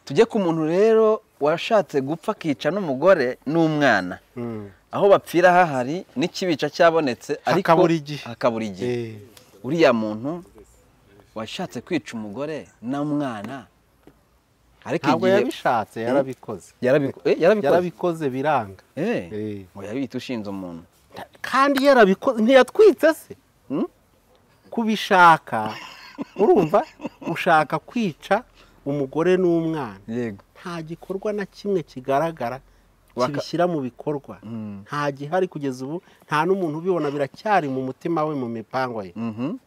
tujye ku muntu rero washatse gupfa akica n'umugore n'umwana Mm. aho bapfira hahari n'ikibica cyabonetse ariko Hakabura igihe. hakabura igihe Eh, uriya muntu washatse kwica umugore n'umwana ariko ntabwo igihe yabishatse yarabikoze yarabiko- eh, yarabikoze yarabikoze biranga Eh. Eh, oya bita ushinze umuntu kandi yarabikoze ntiyatwitse se Mm? kubishaka urumva ushaka kwica umugore n'umwana yego nta gikorwa na kimwe kigaragara Waka- kibishyira mu bikorwa nta gihari kugeza ubu nta n'umuntu ubibona biracyari mu mutima we mu mipango ye Mhm.